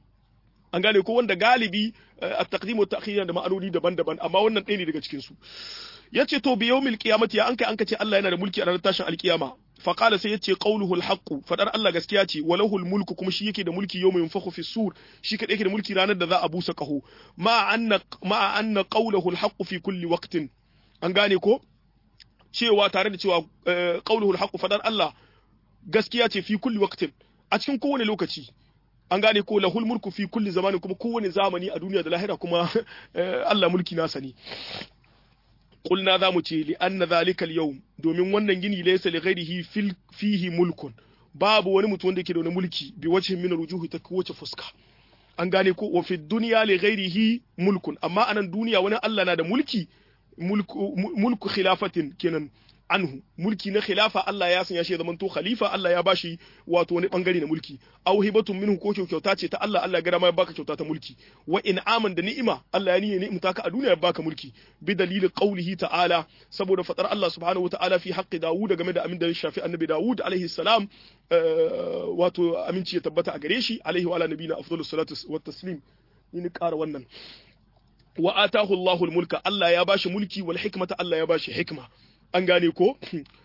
an gane ko wanda galibi at-taqdim wa ta'khir yana da ma'anoni daban-daban amma wannan ɗaya ne daga cikin su yace to bi yawmil qiyamati ya an kai an ce Allah yana da mulki a ranar tashin alkiyama fa qala sai yace qawluhu al-haqq fadar Allah gaskiya ce wa lahul mulku kuma shi yake da mulki yawma yunfakhu fi sur shi kadai yake da mulki ranar da za a busa kaho ma anna ma anna qawluhu al-haqq fi kulli waqtin an gane ko cewa tare da cewa qawluhu al-haqq fadar Allah gaskiya ce fi kulli waqtin a cikin kowane lokaci an gane ko lahul mulku fi kulli zamanin kuma kowane zamani a duniya da lahira kuma Allah mulki nasa ne qulna zamu ce li anna zalika al-yawm domin wannan gini laysa li ghairihi fil fihi mulkun babu wani mutum wanda yake da wani mulki bi wajhin min rujuhi ta kowace fuska an gane ko wa fi dunya li ghairihi mulkun amma anan duniya wani Allah na da mulki mulku mulku khilafatin kenan anhu mulki na khilafa Allah ya sanya shi ya zamanto khalifa Allah ya bashi wato wani bangare na mulki aw hibatun minhu ko kyauta ce ta Allah Allah ya gara ma ya baka kyauta ta mulki wa in'aman da ni'ima Allah ya niye ni'imta ka a duniya ya baka mulki bi dalilin qaulihi ta'ala saboda fatar Allah subhanahu wata'ala fi haqqi Dawud game da amin da ya shafi annabi Dawud alaihi salam wato aminci ya tabbata a gare shi alaihi wa ala nabiyina afdalus salatu wat taslim ni ƙara wannan wa atahu Allahul mulka Allah ya bashi mulki wal hikmata Allah ya bashi hikma an gane ko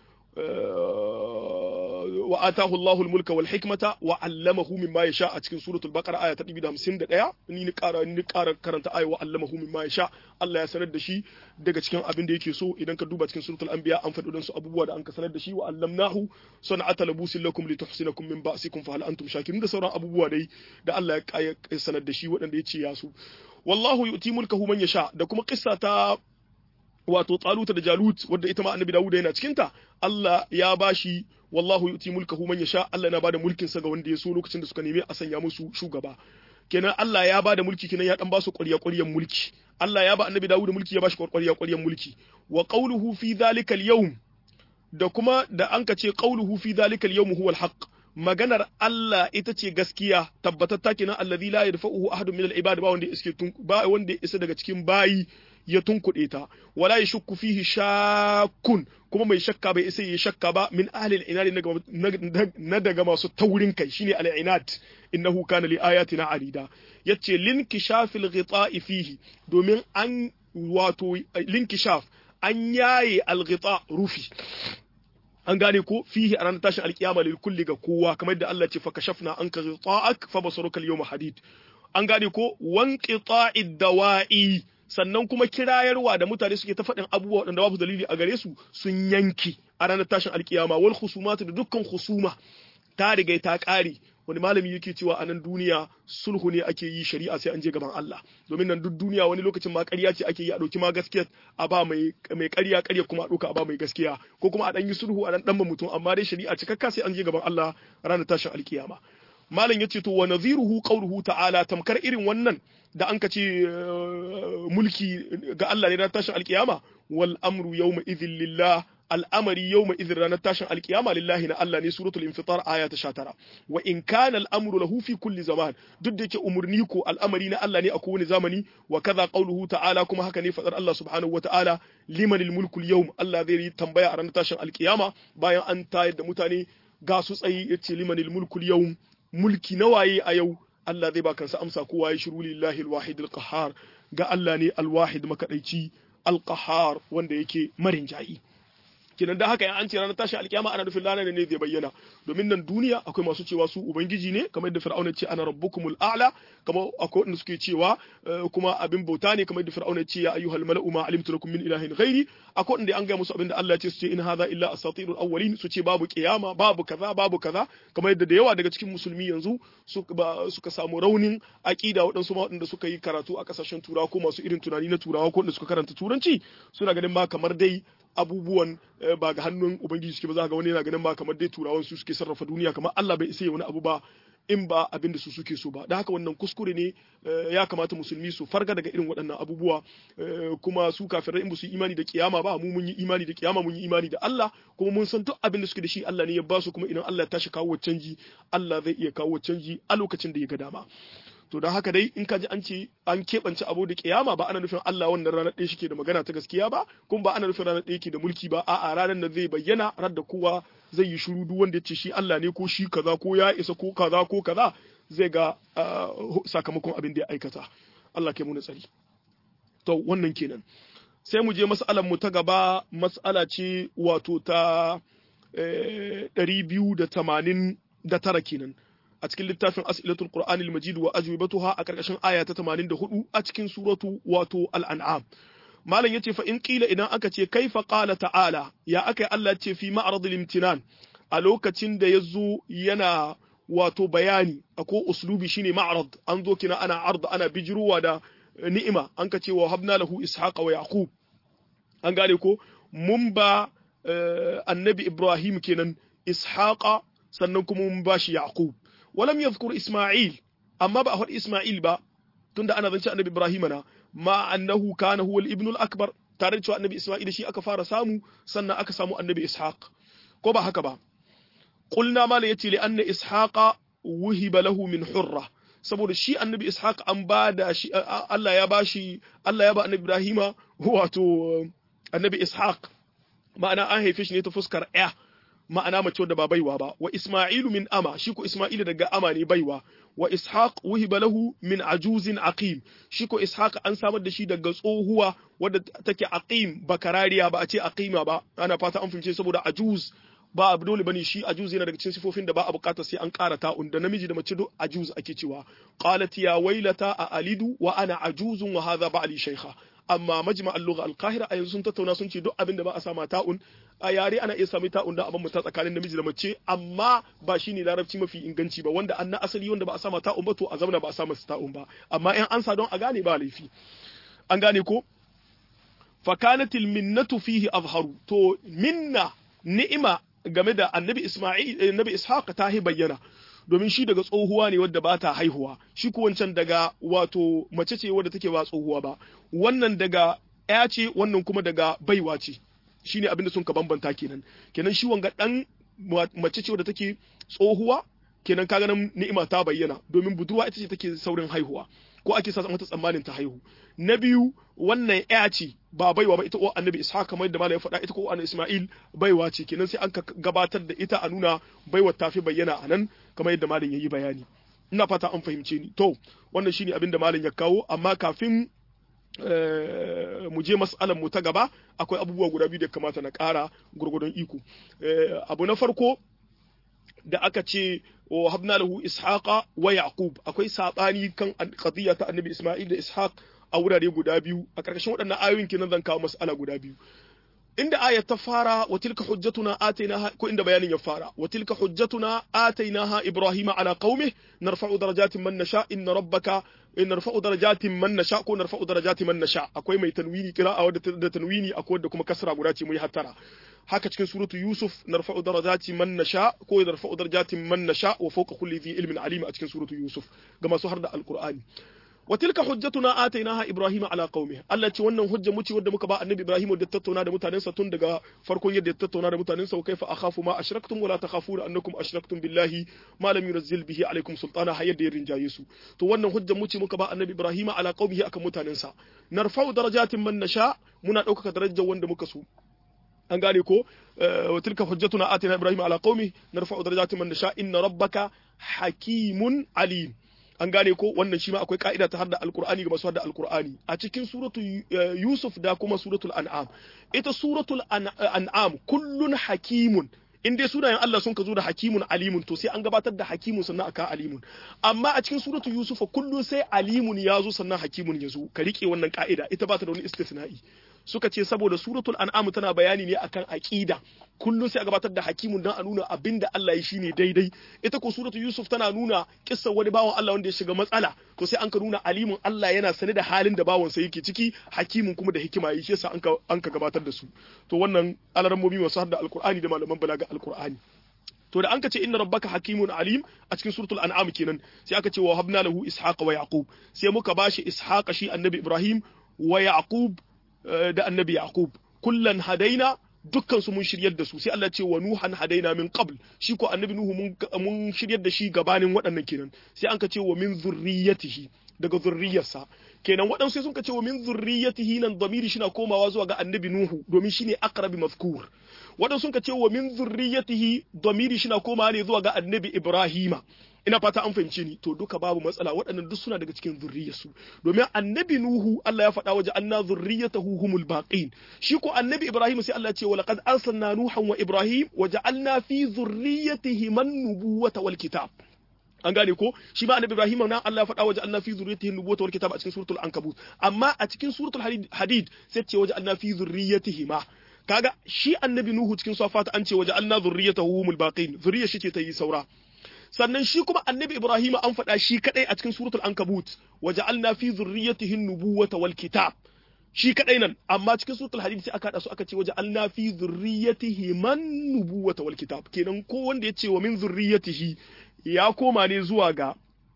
wa atahu Allahu al-mulka wal hikmata wa 'allamahu mimma yasha a cikin suratul baqara aya ta 251 ni ni ƙara ni ƙara karanta aya wa 'allamahu mimma yasha Allah ya sanar da shi daga cikin abin da yake so idan ka duba cikin suratul anbiya an faɗi su abubuwa da an ka sanar da shi wa 'allamnahu sana'ata labusin lakum lituhsinakum min ba'sikum fa hal antum shakirun da sauran abubuwa dai da Allah ya sanar da shi waɗanda ya ce ya su wallahu yu'ti mulkahu man yasha da kuma kissa ta wato taluta da jalut wadda ita ma annabi dawuda yana cikin ta Allah ya bashi wallahu yuti mulkahu man yasha Allah yana bada mulkin sa ga wanda ya so lokacin da suka nemi a sanya musu shugaba kenan Allah ya bada mulki kenan ya dan ba su ƙwarya ƙwaryan mulki Allah ya ba annabi dawuda mulki ya bashi ƙwarya ƙwaryan mulki wa qawluhu fi dhalika al-yawm da kuma da an ka ce qawluhu fi dhalika al-yawm huwa al-haqq maganar Allah ita ce gaskiya tabbatatta kenan allazi la yadfa'uhu ahadun min al-ibad ba wanda iske ba wanda isa daga cikin bayi ya tunkuɗe ta wala yashukku fihi shakkun kuma mai shakka bai isa ya shakka ba min ahli al-inad na daga masu taurin kai shine al-inad innahu kana li ayatina alida yace linkishafil ghita'i fihi domin an wato linkishaf an yaye al-ghita rufi an gane ko fihi a ranar tashin alkiyama lil kulli ga kowa kamar da Allah ce fa kashafna anka ghita'ak fa basaruka al-yawma hadid an gane ko wanqita'id dawa'i sannan kuma kirayarwa da mutane suke ta faɗin abubuwa waɗanda babu dalili a gare su sun yanki a ranar tashin alkiyama wal khusumatu da dukkan khusuma ta riga ta ƙare wani malami yake cewa a nan duniya sulhu ne ake yi shari'a sai an je gaban Allah domin nan duk duniya wani lokacin ma ƙarya ce ake yi a ɗauki ma gaskiya a ba mai mai ƙarya ƙarya kuma a ɗauka a ba mai gaskiya ko kuma a ɗan yi sulhu a ɗan ɗan mutum amma dai shari'a cikakka sai an je gaban Allah ranar tashin alkiyama malam yace to wa nadhiruhu qawluhu ta'ala tamkar irin wannan da an ce mulki ga Allah ne ranar tashin alkiyama wal amru yawma idhil lillah al'amari yawma idhin ranar tashin alkiyama lillahi na Allah ne suratul infitar aya ta 19 wa in kana al'amru lahu fi kulli zaman duk da yake umurni ko al'amari na Allah ne a kowane zamani wa kaza qawluhu ta'ala kuma haka ne fadar Allah subhanahu wa ta'ala liman al-mulku al-yawm Allah zai yi tambaya a ranar tashin alkiyama bayan an tayar da mutane ga su tsayi yace liman al-mulku al-yawm mulki nawaye a yau Allah zai ba kansa amsa kowa ya shiru lillahi al-wahid al-qahhar ga Allah ne al-wahid makadaici al-qahhar wanda yake marin jayi kenan da haka an ce ranar tashi alkiyama ana nufin ranar ne zai bayyana domin nan duniya akwai masu cewa su ubangiji ne kamar yadda fir'auna ce ana rabbukumul a'la kamar akwai wanda suke cewa kuma abin bauta ne kamar yadda fir'auna ce ya ayyuhal mala'u ma alimtu lakum min ilahin ghairi akwai wanda an ga musu abin da Allah ya ce su ce in hadha illa asatirul awwalin su ce babu kiyama babu kaza babu kaza kamar yadda da yawa daga cikin musulmi yanzu suka samu raunin aqida waɗansu ma waɗanda suka yi karatu a kasashen turawa ko masu irin tunani na turawa ko wanda suka karanta turanci suna ganin ma kamar dai abubuwan ba ga hannun ubangiji suke ba za ga wani yana ganin ba kamar dai turawan su suke sarrafa duniya kamar Allah bai isa wani abu ba in ba abin da su suke so ba da haka wannan kuskure ne ya kamata musulmi su farga daga irin waɗannan abubuwa kuma su kafirai in ba su yi imani da kiyama ba mu mun yi imani da kiyama mun yi imani da Allah kuma mun san duk abin da suke da shi Allah ne ya ba su kuma idan Allah ya tashi kawo canji Allah zai iya kawo canji a lokacin da ya ga dama to don haka dai in ka ji an ce an keɓance abu da kiyama ba ana nufin Allah wannan ranar ɗaya shike da magana ta gaskiya ba kuma ba ana nufin ranar ɗaya ke da mulki ba a'a ranar da zai bayyana rar da kowa zai yi shiru duk wanda ya ce shi Allah ne ko shi kaza ko ya isa ko kaza ko kaza zai ga sakamakon abin da ya aikata Allah kai mu tsari to wannan kenan sai mu je mas'alar mu ta gaba mas'ala ce wato ta ɗari biyu da tamanin da tara kenan a cikin littafin as'ilatul qur'ani al-majid wa ajwibatuha a karkashin aya ta 84 a cikin suratu wato al-an'am malam yace fa in qila idan aka ce kaifa qala ta'ala ya aka Allah ce fi ma'rad al-imtinan a lokacin da yazo yana wato bayani ako uslubi shine ma'rad an zo kina ana ard ana bijruwa da ni'ima an ka ce wa habna lahu ishaqa wa yaqub an gane ko mun ba annabi ibrahim kenan ishaqa sannan kuma mun ba shi yaqub ولم يذكر إسماعيل أما بقى إسماعيل با تند أنا ذنش النبي إبراهيم أنا ما أنه كان هو الابن الأكبر tare da annabi Isma'il shi aka fara samu sannan aka samu annabi Ishaq ko ba haka ba qulna ma la yati li anna Ishaqa wuhiba lahu min hurra saboda shi annabi Ishaq an ba da shi Allah ya bashi Allah ya ba annabi Ibrahima wato annabi Ishaq ma'ana an haife shi ne ta fuskar ya ma'ana mace wadda ba baiwa ba wa Isma'ilu min ama shi ko Isma'ilu daga ama ne baiwa wa Ishaq wuhiba lahu min ajuzin aqim shi ko Ishaq an samar da shi daga tsohuwa wadda take aqim bakarariya ba a ce aqima ba ana fata an fince saboda ajuz ba abu dole bane shi ajuz yana daga cikin sifofin da ba a bukata sai an ƙara ta'un da namiji da mace duk ajuz ake cewa qalat ya wailata a alidu wa ana ajuzun wa hadha ba'li shaykha amma majma al-lugha al-qahira a yanzu sun tattauna sun ce duk abin da ba a sama ta'un a yare ana iya sami ta'un da abin ta tsakanin namiji da mace amma ba shine larabci mafi inganci ba wanda an na asali wanda ba a sama ta'un ba to a zamana ba a sama ta'un ba amma in an sa don a gane ba laifi an gane ko fakanatil minnatu fihi azharu to minna ni'ima game da annabi Isma'il annabi Ishaq ta hi bayyana domin shi daga tsohuwa ne wadda ba ta haihuwa shi ko wancan daga wato mace ce wadda take ba tsohuwa ba wannan daga ya ce wannan kuma daga baiwa ce shine abin da sun ka bambanta kenan kenan shi wanga dan mace ce wadda take tsohuwa kenan kaga nan ni'ima ta bayyana domin budurwa ita ce take saurin haihuwa ko ake sa mata tsammanin ta haihu na biyu wannan ya ce ba baiwa ba ita ko annabi ishaq kamar yadda malam ya faɗa ita ko annabi isma'il baiwa ce kenan sai an gabatar da ita a nuna baiwa ta fi bayyana a nan kamar yadda malam yayi bayani ina fata an fahimce ni to wannan shine abin da malam ya kawo amma kafin mu je mas'alar mu ta gaba akwai abubuwa guda biyu da kamata na ƙara gurgudun iko abu na farko da aka ce wa habna lahu ishaqa wa yaqub akwai sabani kan qadiyya ta annabi isma'il da ishaq a wurare guda biyu a karkashin waɗannan ayoyin kenan zan kawo mas'ala guda biyu inda ayat ta fara wa tilka hujjatuna atainaha ko inda bayanin ya fara wa tilka hujjatuna atainaha ibrahima ala qaumih narfa'u darajatin man nasha inna rabbaka in narfa'u darajatin man nasha ko narfa'u darajatin man nasha akwai mai tanwini qira'a wadda da tanwini akwai wadda kuma kasra guda ce mu yi hattara haka cikin suratu yusuf narfa'u darajati man nasha ko narfa'u darajatin man nasha wa fawqa kulli dhi ilmin alim a cikin suratu yusuf ga masu har da alqur'ani wa tilka hujjatuna atainaha ibrahima ala qaumi Allah ce wannan hujja mu ce wadda muka ba annabi ibrahim da tattauna da mutanensa tun daga farkon yadda ya tattauna da mutanensa wa kaifa akhafu ma ashraktum wala takhafuna annakum ashraktum billahi ma lam yunzil bihi alaikum sultana har yadda ya rinjaye su to wannan hujja mu ce muka ba annabi ibrahima ala qaumihi akan mutanensa narfa'u darajatin man nasha muna ɗaukaka darajar wanda muka so an gane ko wa tilka hujjatuna atina ibrahima ala qaumi narfa'u darajatin man nasha inna rabbaka hakimun alim an gane ko wannan shi ma akwai ka'ida ta hadda alqur'ani ga masu hadda alqur'ani a cikin suratu yusuf da kuma suratul an'am ita suratul an'am kullun hakimun in dai sunayen Allah sun ka zo da hakimun alimun to sai an gabatar da hakimun sannan aka alimun amma a cikin suratu yusufa kullun sai alimun ya zo sannan hakimun ya zo ka rike wannan ka'ida ita ba ta da wani istisna'i suka ce saboda suratul an'am tana bayani ne akan aqida kullum sai a gabatar da hakimun dan a nuna abinda Allah ya shine daidai ita ko suratul yusuf tana nuna kissar wani bawan Allah wanda ya shiga matsala to sai an ka nuna alimun Allah yana sane da halin da bawan sa yake ciki hakimun kuma da hikima yi shi yasa an ka an ka gabatar da su to wannan alarammomi masu hadda alqur'ani da malaman balaga alqur'ani to da an ka ce inna rabbaka hakimun alim a cikin suratul an'am kenan sai aka ce wa habna lahu ishaqa wa yaqub sai muka bashi ishaqa shi annabi ibrahim wa yaqub da annabi yaqub kullan hadaina dukkan su mun shiryar da su sai Allah ce wa nuhan hadaina min qabl shi ko annabi nuhu mun mun shiryar da shi gabanin waɗannan kenan sai an ka ce wa min zurriyatihi daga zurriyarsa kenan waɗansu sai sun ka ce wa min zurriyatihi nan damiri shi na komawa zuwa ga annabi nuhu domin shine aqrabi mazkur waɗansu sun ka ce wa min zurriyatihi damiri shi na komawa ne zuwa ga annabi ibrahima ina fata an fahimce ni to duka babu matsala waɗannan duk suna daga cikin zurriyarsu domin annabi nuhu Allah ya faɗa waje anna zurriyatahu humul baqin shi ko annabi ibrahim sai Allah ya ce wa laqad arsalna nuhan wa ibrahim wa ja'alna fi zurriyatihi man nubuwata wal kitab an gane ko shi ma annabi ibrahim nan Allah ya faɗa waje anna fi zurriyatihi nubuwata wal kitab a cikin suratul ankabut amma a cikin suratul hadid sai ce waje anna fi zurriyatihi ma kaga shi annabi nuhu cikin safata an ce waje anna zurriyatahu humul baqin zurriyar shi ce ta yi saura sannan shi kuma annabi Ibrahim an faɗa shi kadai a cikin suratul ankabut waja'alna fi zurriyyatihi nubuwata wal kitab shi kadai nan amma cikin suratul hadid sai aka hada su aka ce waja'alna fi zurriyyatihi man nubuwata wal kitab kenan ko wanda ya ce wa min zurriyyatihi ya koma ne zuwa ga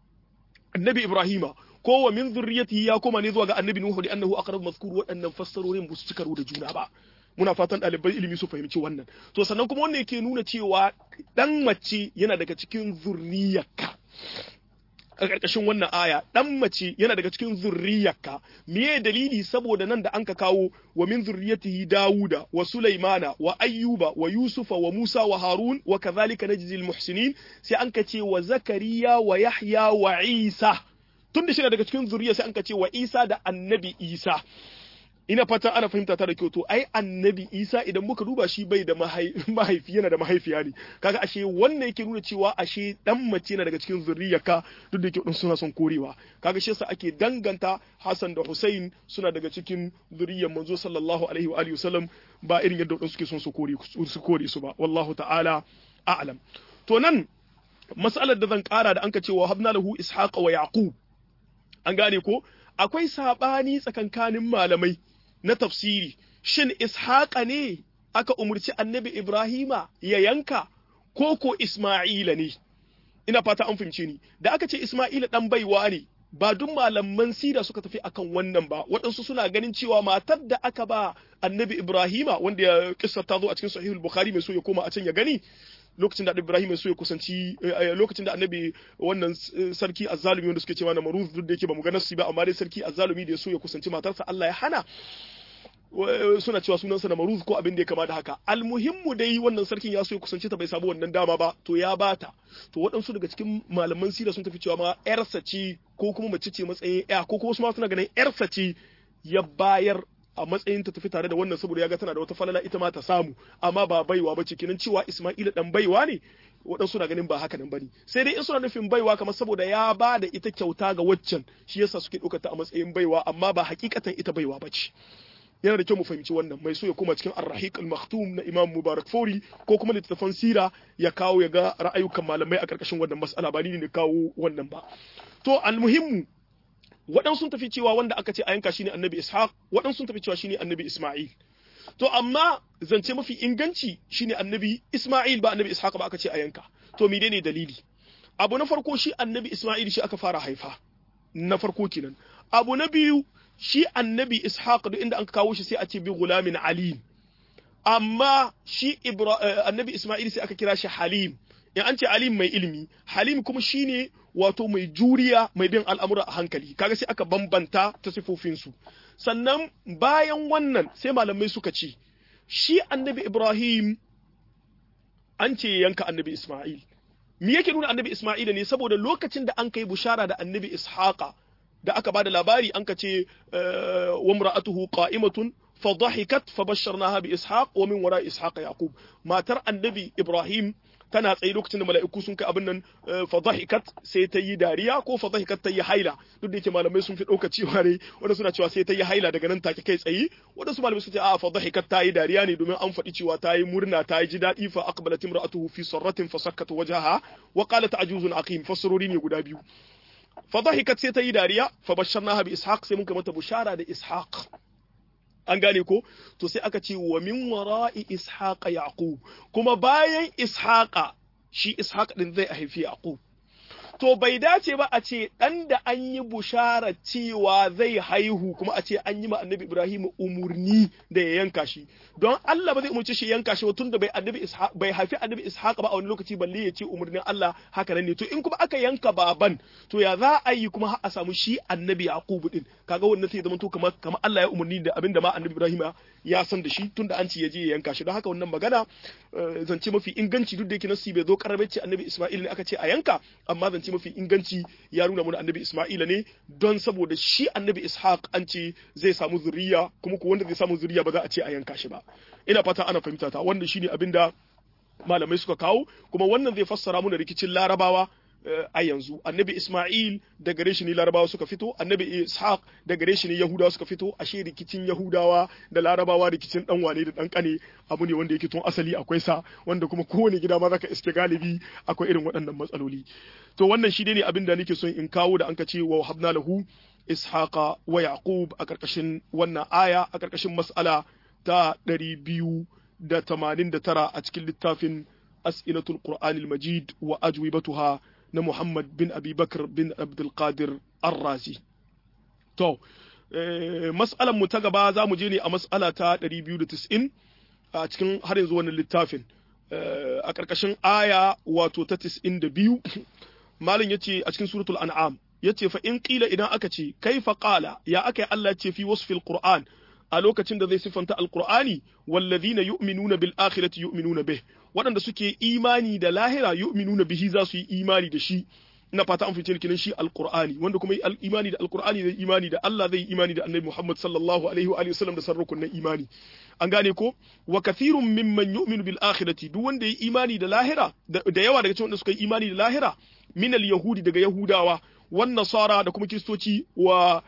annabi Ibrahima ko wa min zurriyyatihi ya koma ne zuwa ga annabi Nuhu da annahu aqrab mazkur waɗannan fassarorin ba su ci karo da juna ba muna fatan ɗaliban ilimi su fahimci wannan to sannan kuma wannan yake nuna cewa dan mace yana daga cikin zurriyarka a ƙarƙashin wannan aya dan mace yana daga cikin zurriyarka meye dalili saboda nan da an ka kawo wa min zurriyatihi dawuda wa sulaimana wa ayyuba wa yusufa wa musa wa harun wa kadhalika najzi muhsinin sai an ka ce wa zakariya wa yahya wa isa tun da shi daga cikin zuriya sai an ka ce wa isa da annabi isa ina fata ana fahimta ta da kyau to ai annabi isa idan muka duba shi bai da mahaifi yana da mahaifiya ne kaga ashe wannan yake nuna cewa ashe dan mace na daga cikin zuriyarka duk da yake suna son korewa kaga shi yasa ake danganta Hassan da Hussein suna daga cikin zuriyar manzo sallallahu alaihi wa alihi wasallam ba irin yadda wadansu suke son su kore su kore su ba wallahu ta'ala a'lam to nan mas'alar da zan kara da anka cewa habna lahu ishaqa wa yaqub an gane ko akwai sabani tsakankanin malamai na tafsiri shin ishaqa ne aka umurci annabi ibrahima ya yanka ko ko isma'ila ne ina fata an fahimce ni da aka ce isma'ila dan baiwa ne ba duk malaman sira suka tafi akan wannan ba waɗansu suna ganin cewa matar da aka ba annabi ibrahima wanda ya kissa ta zo a cikin sahihul bukhari mai so ya koma a can ya gani lokacin da annabi Ibrahim ya so ya kusanci lokacin da annabi wannan sarki azzalumi wanda suke cewa na maruz duk da yake ba mu ga nasu ba amma dai sarki azzalumi da ya so ya kusanci matarsa Allah ya hana suna cewa sunansa da maruz ko abin da ya kama da haka almuhimmu dai wannan sarkin ya so ya kusanci ta bai samu wannan dama ba to ya bata to waɗansu daga cikin malaman sira sun tafi cewa ma yarsa ce ko kuma mace ce matsayin ya ko kuma su ma suna ganin yarsa ce ya bayar a matsayin ta tafi tare da wannan saboda ya ga tana da wata falala ita ma ta samu amma ba baiwa ba ce kinan cewa Isma'ila dan baiwa ne waɗansu na ganin ba haka nan bane sai dai in suna nufin baiwa kamar saboda ya ba da ita kyauta ga waccan shi yasa suke ɗaukar ta a matsayin baiwa amma ba hakikatan ita baiwa ba ce yana da kyau mu fahimci wannan mai so ya koma cikin ar-rahiq al-maktum na Imam Mubarak Fori ko kuma littattafan sira ya kawo ya ga ra'ayukan malamai a karkashin wannan mas'ala ba ni ne kawo wannan ba to al-muhimmu waɗansu sun tafi cewa wanda aka ce a yanka shine Annabi Ishaq waɗansu sun tafi cewa shine Annabi Isma'il to amma zance mafi inganci shine Annabi Isma'il ba Annabi Ishaq ba aka ce a yanka to menene dalili abu na farko shi Annabi Isma'il shi aka fara haifa na farko kenan abu na biyu shi annabi ishaq duk inda an kawo shi sai a ce bi gulamin alim amma shi annabi isma'il sai aka kira shi halim in an ce alim mai ilimi halim kuma shine wato mai juriya mai bin al'amura a hankali kaga sai aka bambanta ta sifofinsu sannan bayan wannan sai malamai suka ce shi annabi ibrahim an ce yanka annabi isma'il me yake nuna annabi isma'ila ne saboda lokacin da an kai bushara da annabi ishaqa da aka bada labari an ka ce wa mra'atuhu qa'imatun fa dhahikat fa basharnaha bi ishaq wa min wara ishaq yaqub matar annabi ibrahim tana tsaye lokacin da mala'iku sun kai abin nan fa dhahikat sai ta yi dariya ko fa dhahikat ta yi haila duk da yake malamai sun fi dauka cewa ne wanda suna cewa sai ta yi haila daga nan take kai tsaye wanda su malamai suka ce a fa dhahikat ta yi dariya ne domin an faɗi cewa ta yi murna ta yi ji daɗi fa aqbalat imra'atuhu fi sarratin fa sakkat wajhaha wa qalat ajuzun aqim fasrori ne guda biyu fadahikat sai ta yi dariya fa basharnaha bi ishaq sai muka mata bushara da ishaq an gane ko to sai aka ce wa min wara'i ishaqa yaqub kuma bayan ishaqa shi ishaq din zai haifi yaqub to bai dace ba a ce dan da an yi bushara cewa zai haihu kuma a ce an yi ma annabi ibrahim umurni da ya yanka shi don Allah ba zai umurci shi yanka shi ba tunda bai annabi ishaq bai haifi annabi ishaq ba a wani lokaci balle ya ce umurnin Allah haka nan ne to in kuma aka yanka baban to ya za a yi kuma a samu shi annabi yaqub din kaga wannan sai zama to kamar kamar Allah ya umurni da abinda ma annabi ibrahim ya san da shi tunda an ce ya je ya yanka shi don haka wannan magana zance mafi inganci duk da yake nasi bai zo karabe ce annabi isma'il ne aka ce a yanka amma zance mafi inganci ya nuna mana annabi isma'ila ne don saboda shi annabi ishaq an ce zai samu zuriya kuma ko wanda zai samu zuriya ba za a ce a yanka shi ba ina fata ana fahimta ta wanda shine abinda malamai suka kawo kuma wannan zai fassara mana rikicin larabawa a yanzu annabi Ismail da gare shi ne larabawa suka fito annabi Ishaq da gare shi ne yahudawa suka fito ashe rikicin yahudawa da larabawa rikicin dan wane da dan kane abu ne wanda yake tun asali akwai sa wanda kuma kowane gida ma zaka iske galibi akwai irin waɗannan matsaloli to wannan shi ne abin da nake son in kawo da anka ce wa habna lahu ishaqa wa yaqub a karkashin wannan aya a karkashin mas'ala ta 289 a cikin littafin as'ilatul qur'anil majid wa ajwibatuha na Muhammad bin Abi Bakr bin Abdul Qadir Ar-Razi. To, mas'alan mu ta gaba za mu je ne a mas'ala ta 290 a cikin har yanzu wannan littafin. A ƙarƙashin aya wato ta 92, Malin ya ce a cikin suratul an'am ya ce fa in ƙila idan aka ce, kai fa ƙala ya aka yi Allah ce fi wasu fil Qur'an a lokacin da zai siffanta alkur'ani wallazina yu'minuna bil akhirati yu'minuna bih waɗanda suke imani da lahira yu'minuna bihi za su yi imani da shi ina fata an fice kinan shi alqur'ani wanda kuma imani da alqur'ani zai imani da Allah zai imani da annabi Muhammad sallallahu alaihi wa alihi wasallam da sarrukun na imani an gane ko wa kathirun mimman yu'minu bil akhirati duk wanda ya imani da lahira da yawa daga cikin wanda suka yi imani da lahira min al yahudi daga yahudawa wan nasara da kuma kristoci wa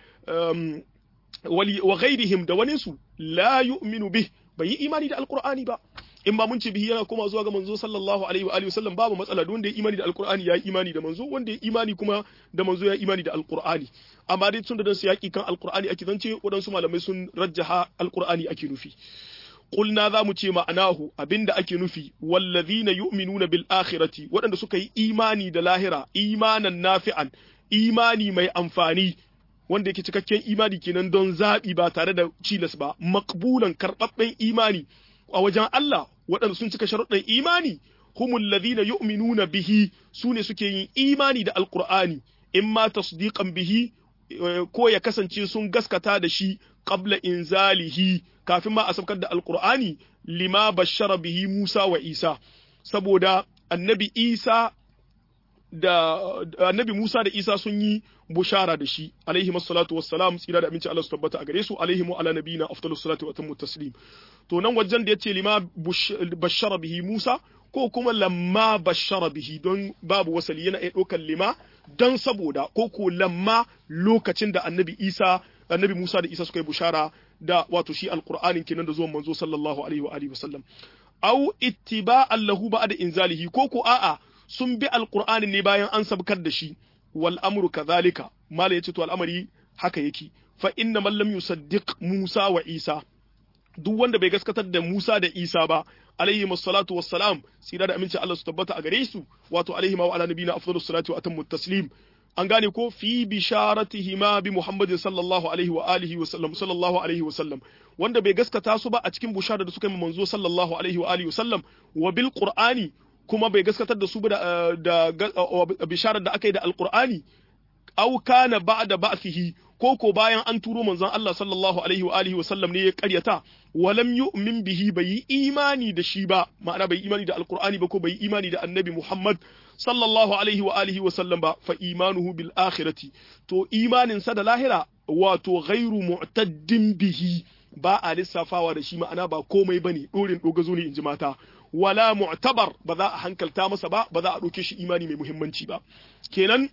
wa ghairihim da waninsu la yu'minu bih bai yi imani da alqur'ani ba in ba mun ce bihi yana koma zuwa ga manzo sallallahu alaihi wa alihi wasallam babu matsala duk wanda ya imani da alqur'ani ya yi imani da manzo wanda ya imani kuma da manzo ya imani da alqur'ani amma dai tun da dan su yaki kan alqur'ani ake zance wadansu malamai sun rajjaha alqur'ani ake nufi qulna za mu ce ma'anahu abinda ake nufi wallazina yu'minuna bil akhirati waɗanda suka yi imani da lahira imanan nafi'an imani mai amfani wanda yake cikakken imani kenan don zaɓi ba tare da cilas ba makbulan karɓaɓɓen imani a wajen Allah waɗanda sun cika sharuɗin imani humul ladhina yu'minuna bihi sune suke yin imani da alqur'ani imma tasdiqan bihi ko ya kasance sun gaskata da shi qabla inzalihi kafin ma a saukar da alqur'ani lima bashara bihi Musa wa Isa saboda annabi Isa da annabi Musa da Isa sun yi bushara da shi alaihi masallatu wassalam tsira da aminci Allah su tabbata a gare su alaihi mu ala nabiyina afdalus salatu wa atammu taslim to nan wajen da yace lima bashara bihi Musa ko kuma lamma bashara bihi don babu wasali yana iya ɗaukar lima don saboda ko ko lamma lokacin da annabi Isa annabi Musa da Isa suka yi bushara da wato shi alqur'anin kenan da zuwan manzo sallallahu alaihi wa alihi wasallam au ittiba'an lahu ba'da inzalihi ko ko a'a sun bi alqur'anin ne bayan an sabkar da shi wal amru kadhalika mala yace to al'amari haka yake fa inna man lam yusaddiq Musa wa Isa duk wanda bai gaskatar da Musa da Isa ba alaihi masallatu wassalam tsira da aminci Allah su tabbata a gare su wato alaihi wa ala nabiyina afdalus salatu wa atammu taslim an gane ko fi bisharatihima bi Muhammadin sallallahu alaihi wa alihi wa sallam sallallahu alaihi wa sallam wanda bai gaskata su ba a cikin bushara da suka yi manzo sallallahu alaihi wa alihi wa sallam wa bil qur'ani kuma bai gaskatar da su ba da bisharar da aka yi da alqur'ani aw kana ba'da ba'thihi ko ko bayan an turo manzon Allah sallallahu alaihi wa alihi wa sallam ne ya karyata walam yu'min bihi bai yi imani da shi ba ma'ana bai imani da alqur'ani ba ko bai imani da annabi Muhammad sallallahu alaihi wa alihi wa sallam ba fa imanuhu bil akhirati to imanin sa da lahira wato ghairu mu'taddin bihi ba a lissafawa da shi ma'ana ba komai bane dorin dogazo ne inji mata wala mu'tabar ba za a hankalta masa ba ba za a ɗauke shi imani mai muhimmanci ba kenan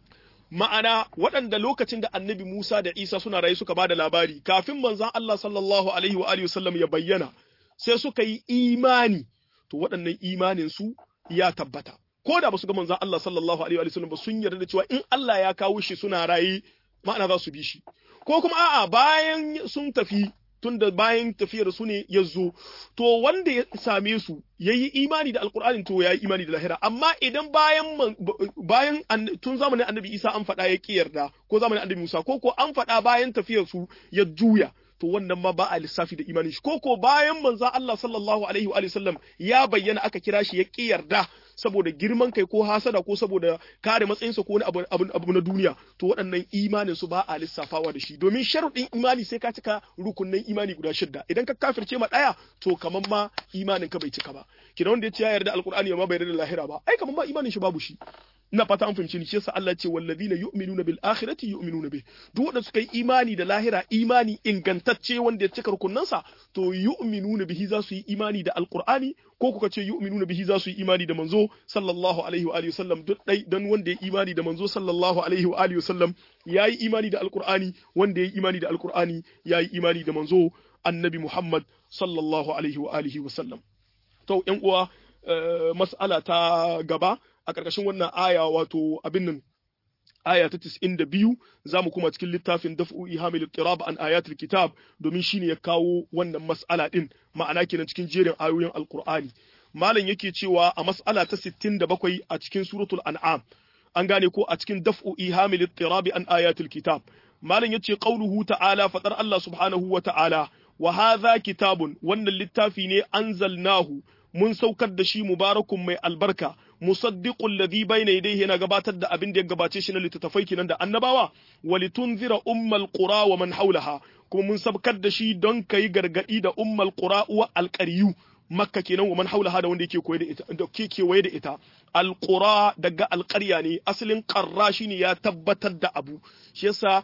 ma'ana waɗanda lokacin da annabi Musa da Isa suna rayu suka bada labari kafin manzon Allah sallallahu alaihi wa alihi wasallam ya bayyana sai suka yi imani to waɗannan imanin su ya tabbata ko da ba su ga manzon Allah sallallahu alaihi wa sallam ba sun yarda da cewa in Allah ya kawo shi suna raye ma'ana za su bi shi ko kuma a'a bayan sun tafi tunda bayan tafiyar su ne ya zo to wanda ya same su ya yi imani da alkur'ani to ya yi imani da lahira amma idan bayan bayan tun zamanin annabi isa an faɗa ya ƙi yarda ko zamanin annabi musa ko ko an faɗa bayan tafiyar su ya juya to wannan ma ba a lissafi da imanin shi ko ko bayan manzo Allah sallallahu alaihi wa sallam ya bayyana aka kira shi ya ƙi yarda saboda girman kai ko hasada ko saboda kare matsayinsa ko wani abu, abu, abu na duniya to waɗannan imanin su ba a lissafawa da shi domin sharuɗin imani sai ka cika rukunnan imani guda shidda idan ka kafirce ma ɗaya to kaman ma imanin ka bai cika ba kina wanda ya ce ya yarda alqur'ani amma bai yarda lahira ba ai kaman ma imanin shi babu shi ina fata an fahimci ni shi yasa Allah ce wallazina yu'minuna bil akhirati yu'minuna bih duk wanda suka yi imani da lahira imani ingantacce wanda ya cika rukunnansa to yu'minuna bihi za su yi imani da alqur'ani ko kuka ce yu'minuna bihi za su yi imani da manzo sallallahu alaihi wa alihi wasallam duk dai dan wanda ya imani da manzo sallallahu alaihi wa alihi wasallam yayi imani da alqur'ani wanda ya imani da alqur'ani yayi imani da manzo annabi Muhammad sallallahu alaihi wa alihi wasallam to ƴan uwa mas'ala ta gaba a ƙarƙashin wannan aya wato abin nan aya ta 92 zamu kuma cikin littafin daf'u ihamil ittirab an ayatul kitab domin shine ya kawo wannan mas'ala din ma'ana kenan cikin jerin ayoyin alqur'ani malam yake cewa a mas'ala ta 67 a cikin suratul an'am an gane ko a cikin daf'u ihamil ittirab an ayatul kitab malam yace qauluhu ta'ala fadar Allah subhanahu wa ta'ala wa hadha kitabun wannan littafi ne anzalnahu mun saukar da shi mubarakun mai albarka musaddiqul ladhi bayna yadayhi yana gabatar da abin da ya gabace shi na littattafai kenan da annabawa walitunzira ummal qura wa man haulaha kuma mun sabkar da shi don kai gargadi da ummal qura wa alqariyu makka kenan wa man haulaha da wanda yake koyi da ita da ke kewaye da ita alqura daga alqarya ne asalin qarra shine ya tabbatar da abu shi yasa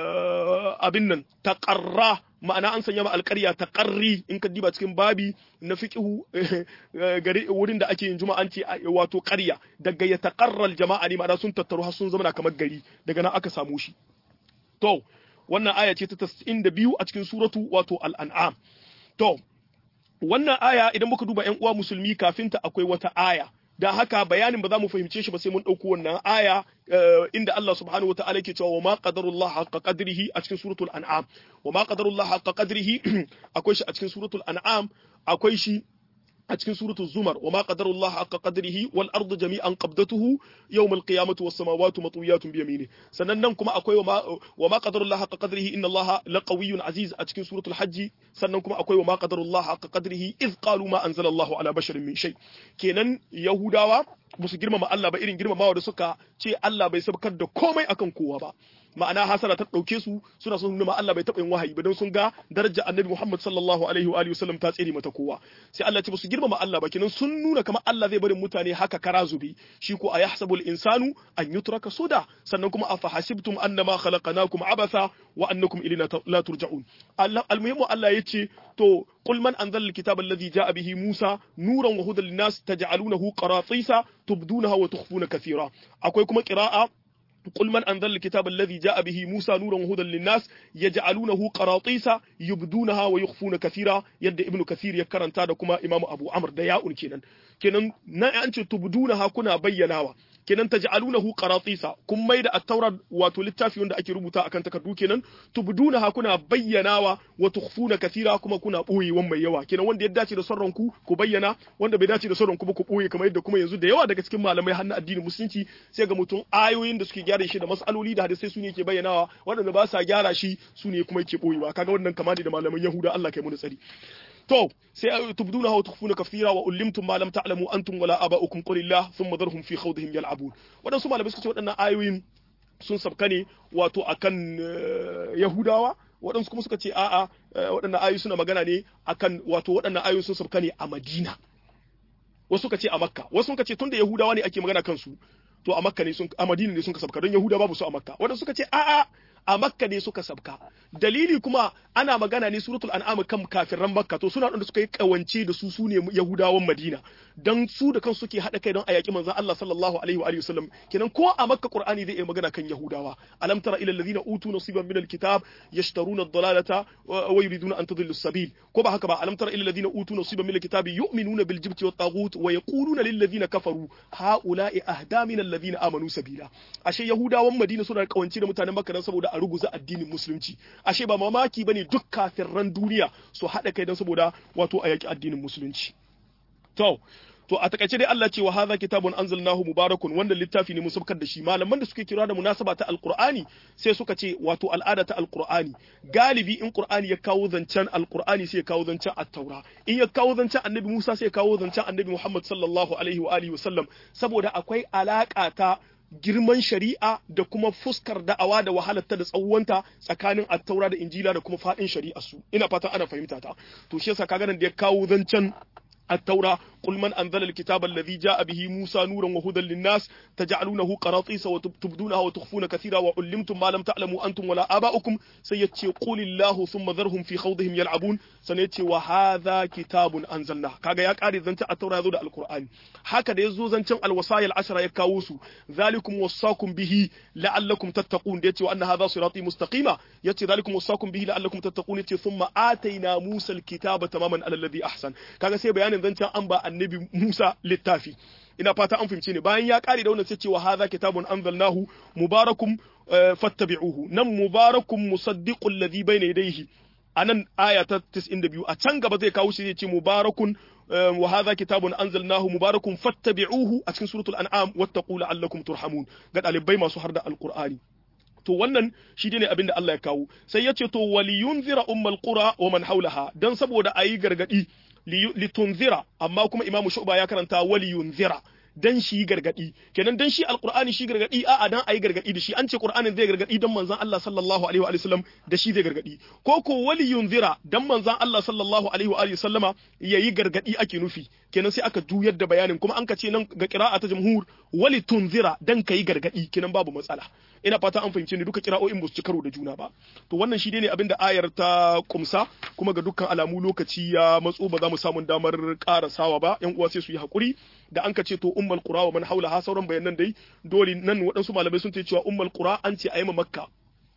abin nan taqarra ma'ana an sanya ma alƙarya ta ƙarri in ka diba cikin babi na fiqhu gari wurin da ake yin juma'anci wato ƙarya daga ya taqarral jama'a ne ma'ana sun tattaru har sun zama kamar gari daga nan aka samu shi to wannan aya ce ta 92 a cikin suratu wato al-an'am to wannan aya idan muka duba ƴan uwa musulmi kafin ta akwai wata aya da haka bayanin ba za mu fahimce shi ba sai mun ɗauko wannan aya inda Allah subhanahu wa ta'ala yake cewa wa ma qadarullah haqqa qadrihi a cikin suratul an'am wa ma qadarullah haqqa qadrihi akwai shi a cikin suratul an'am akwai shi a cikin suratul zumar wa ma qadarullah haqqa qadrihi wal ardu jami'an qabdatuhu yawm al qiyamati was samawati matwiyatun bi yamini sannan nan kuma akwai wa ma wa ma qadarullah haqqa qadrihi inna allaha laqawiyyun aziz a cikin suratul hajj sannan kuma akwai wa ma qadarullah haqqa qadrihi iz qalu ma anzala allahu ala basharin min shay kenan yahudawa musu girmama Allah ba irin girmamawa da suka ce Allah bai sabkar da komai akan kowa ba ma'ana hasara ta ɗauke su suna son nuna Allah bai taɓa yin wahayi ba don sun ga daraja annabi Muhammad sallallahu alaihi wa alihi wasallam ta tsere mata kowa sai Allah ce ba su girmama Allah ba kenan sun nuna kamar Allah zai barin mutane haka kara zube shi ko ayahsabul insanu an yutraka suda sannan kuma afa hasibtum annama khalaqnakum abatha wa annakum ilayna la turja'un Allah almuhimu Allah yace to qul man anzala alkitaba alladhi ja'a bihi Musa nuran wa hudan linnas taj'alunahu qaratisa tubdunaha wa tukhfuna kathira akwai kuma qira'a قل من أنزل الكتاب الذي جاء به موسى نورا وهدى للناس يجعلونه قراطيس يبدونها ويخفون كثيرا يد ابن كثير يكرن تادكما إمام أبو عمرو دياء كينان كينان نا أنت تبدونها كنا بيناوا kenan taj'alunahu qaratisa kun maida at-taura wato littafi wanda ake rubuta akan takardu kenan tubdunaha kuna bayyanawa wa tukhfuna kathira kuma kuna boyewan mai yawa kenan wanda ya dace da son ku ku bayyana wanda bai dace da son ku ba ku boye kamar yadda kuma yanzu da yawa daga cikin malamai hannu addinin musulunci sai ga mutum ayoyin da suke gyara shi da masaloli da hadisai su ne ke bayyanawa waɗanda ba sa gyara shi su ne kuma yake boyewa kaga wannan kama da malaman yahuda Allah kai mu tsari to sai tubduna wa tukhfuna kathira wa ulimtum ma lam ta'lamu antum wala aba'ukum qulillah thumma dharhum fi khawdihim yal'abun wadansu malamai suka ce waɗannan ayoyin sun sabka ne wato akan yahudawa waɗansu kuma suka ce a'a waɗannan ayoyi suna magana ne akan wato waɗannan ayoyi sun sabka ne a Madina wasu suka ce a Makka wasu suka ce tunda yahudawa ne ake magana kansu to a Makka ne sun a Madina ne sun sabka don yahuda babu su a Makka waɗansu suka ce a'a a makka ne suka sabka dalili kuma ana magana ne suratul an'am kan kafirran makka to suna da suka yi kawance da su sune yahudawan madina dan su da kansu suke hada kai don a yaki manzon Allah sallallahu alaihi wa alihi wasallam kenan ko a makka qur'ani zai yi magana kan yahudawa alam tara ila alladhina utu nasiban min alkitab yashtaruna ad-dalalata wa yuriduna an tadillu as-sabil ko ba haka ba alam tara ila alladhina utu nasiban min alkitabi yu'minuna bil jibti wat taghut wa yaquluna lil ladina kafaru haula'i ahda min alladhina amanu sabila ashe yahudawan madina suna kawance da mutanen makka dan saboda a ruguza addinin musulunci ashe ba mamaki bane duk kafirran duniya su haɗa kai don saboda wato a yaki addinin musulunci to to a takaice dai Allah ce wa hadha kitabun anzalnahu mubarakun wannan littafi ne mun sabkar da shi malaman da suke kira da munasaba ta alqur'ani sai suka ce wato al'ada ta alqur'ani galibi in qur'ani ya kawo zancen alqur'ani sai ya kawo zancen at-taura in ya kawo zancen annabi Musa sai ya kawo zancen annabi Muhammad sallallahu alaihi wa alihi wasallam saboda akwai alaka ta girman shari'a da kuma fuskar da'awa da wahalarta da tsawonta tsakanin attaura da injila da kuma faɗin shari'a su ina fatan ana fahimta ta to shi yasa kaga nan da ya kawo zancen التوراة قل من أنزل الكتاب الذي جاء به موسى نورا وهدى للناس تجعلونه قراطيس وتبدونها وتخفون كثيرا وعلمتم ما لم تعلموا أنتم ولا آباؤكم سيتي قل الله ثم ذرهم في خوضهم يلعبون سنيتي وهذا كتاب أنزلناه كاغا يا قاري زنت التوراة يزود القرآن هكذا يزو زنت الوصايا العشرة يكاوسو ذلكم وصاكم به لعلكم تتقون يتي وأن هذا صراطي مستقيما يتي ذلكم وصاكم به لعلكم تتقون يتي ثم آتينا موسى الكتاب تماما على الذي أحسن كاغا سي بيان bayanin zancen an ba annabi Musa littafi ina fata an fahimce ne bayan ya kare da wannan sai cewa hadha kitabun anzalnahu mubarakum fattabi'uhu nan mubarakum musaddiqul ladhi bayna yadayhi anan aya ta 92 a can gaba zai kawo shi zai ce mubarakun wa hadha kitabun anzalnahu mubarakun fattabi'uhu a cikin suratul an'am wattaqu la'allakum turhamun ga dalibai masu harda alqur'ani to wannan shi ne abin da Allah ya kawo sai ya ce to waliyunzira ummal qura wa man haulaha dan saboda ayi gargadi litunzira amma kuma imamu shu'ba ya karanta waliyunzira dan shi gargadi kenan dan shi alqur'ani shi gargadi a a dan ayi gargadi da shi an ce qur'anin zai gargadi dan manzon Allah sallallahu alaihi wa sallam da shi zai gargadi ko ko waliyunzira dan manzon Allah sallallahu alaihi wa sallama yayi gargadi ake nufi kenan sai aka juyar da bayanin kuma an ka ce nan ga qira'a ta jumhur wali tunzira dan kai gargadi kenan babu matsala ina fata an fahimce ni duka kira'o'in ba su ci karo da juna ba to wannan shi ne abin da ayar ta kumsa kuma ga dukkan alamu lokaci ya matso ba za mu samu damar karasawa ba yan uwa sai su yi hakuri da an ka ce to ummul qura wa man haula ha sauran bayanan dai dole nan waɗansu malamai sun ce cewa ummul qura an ce ayi makka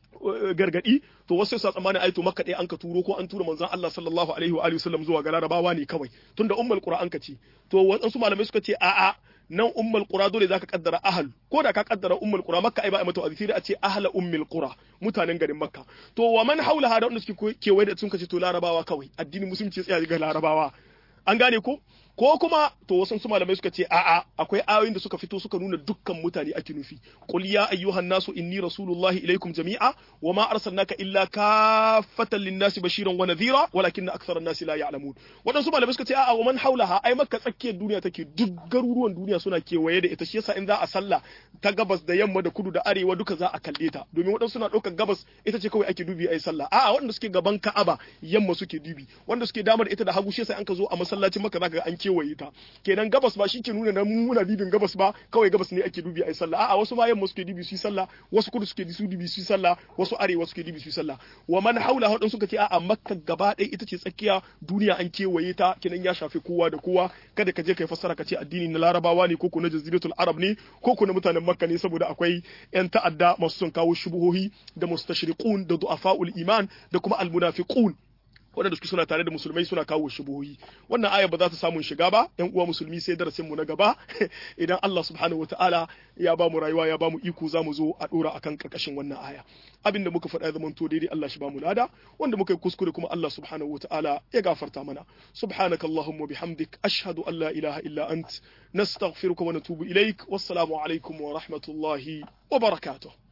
gargadi to wasu sai tsammanin ai to makka dai an ka turo ko an tura manzon Allah sallallahu alaihi wa alihi wasallam zuwa ga larabawa ne kawai tunda ummul qura an ka ce to waɗansu malamai suka ce a'a nan ummul qura dole zaka kaddara ahal ko da ka kaddara ummul qura makka ai ba ai mata azisi a ce ahla ummul qura mutanen garin makka to wa man haula hada wanda suke kewaye da sun kace to larabawa kawai addinin musulunci tsaya ga larabawa an gane ko ko kuma to wasu su malamai suka ce a'a akwai ayoyin da suka fito suka nuna dukkan mutane ake nufi qul ya ayyuhan nasu inni rasulullahi ilaikum jami'a wa ma arsalnaka illa kaffatan lin-nasi bashiran wa nadhira walakinna aktharan nasi la ya'lamun wadansu malamai suka ce a'a wa man haulaha ai makka tsakiyar duniya take duk garuruwan duniya suna kewaye da ita shi yasa in za a sallah ta gabas da yamma da kudu da arewa duka za a kalle ta domin wadansu suna ɗaukar gabas ita ce kawai ake dubi ai sallah a'a wanda suke gaban Ka'aba yamma suke dubi wanda suke dama da ita da hagu shi yasa an ka zo a masallacin Makka zaka ga an kewaye ta kenan gabas ba shi ke nuna na muna dibin gabas ba kawai gabas ne ake dubi ai sallah a'a wasu ma yamma suke dubi su yi sallah wasu kudu suke su dubi su yi sallah wasu arewa suke dubi su yi sallah wa man haula hadin suka ce a'a Makka gaba ɗaya ita ce tsakiya duniya an kewaye ta kenan ya shafi kowa da kowa kada ka je kai fassara ka ce addini na Larabawa ne ko ko na Jaziratul Arab ne ko ko na mutanen Makka ne saboda akwai yan ta'adda masu son kawo shubuhohi da mustashriqun da du'afa'ul iman da kuma almunafiqun waɗanda suke suna tare da musulmai suna kawo shubuhohi wannan aya ba za ta samu shiga ba yan uwa musulmi sai darasin mu na gaba idan Allah subhanahu wataala ya ba mu rayuwa ya ba mu iko za mu zo a dora akan karkashin wannan aya abin da muka faɗa zaman to daidai Allah shi ba mu lada wanda muka yi kuskure kuma Allah subhanahu wataala ya gafarta mana subhanakallahumma bihamdik ashhadu an la ilaha illa ant nastaghfiruka wa natubu ilaik wassalamu alaikum wa rahmatullahi wa barakatuh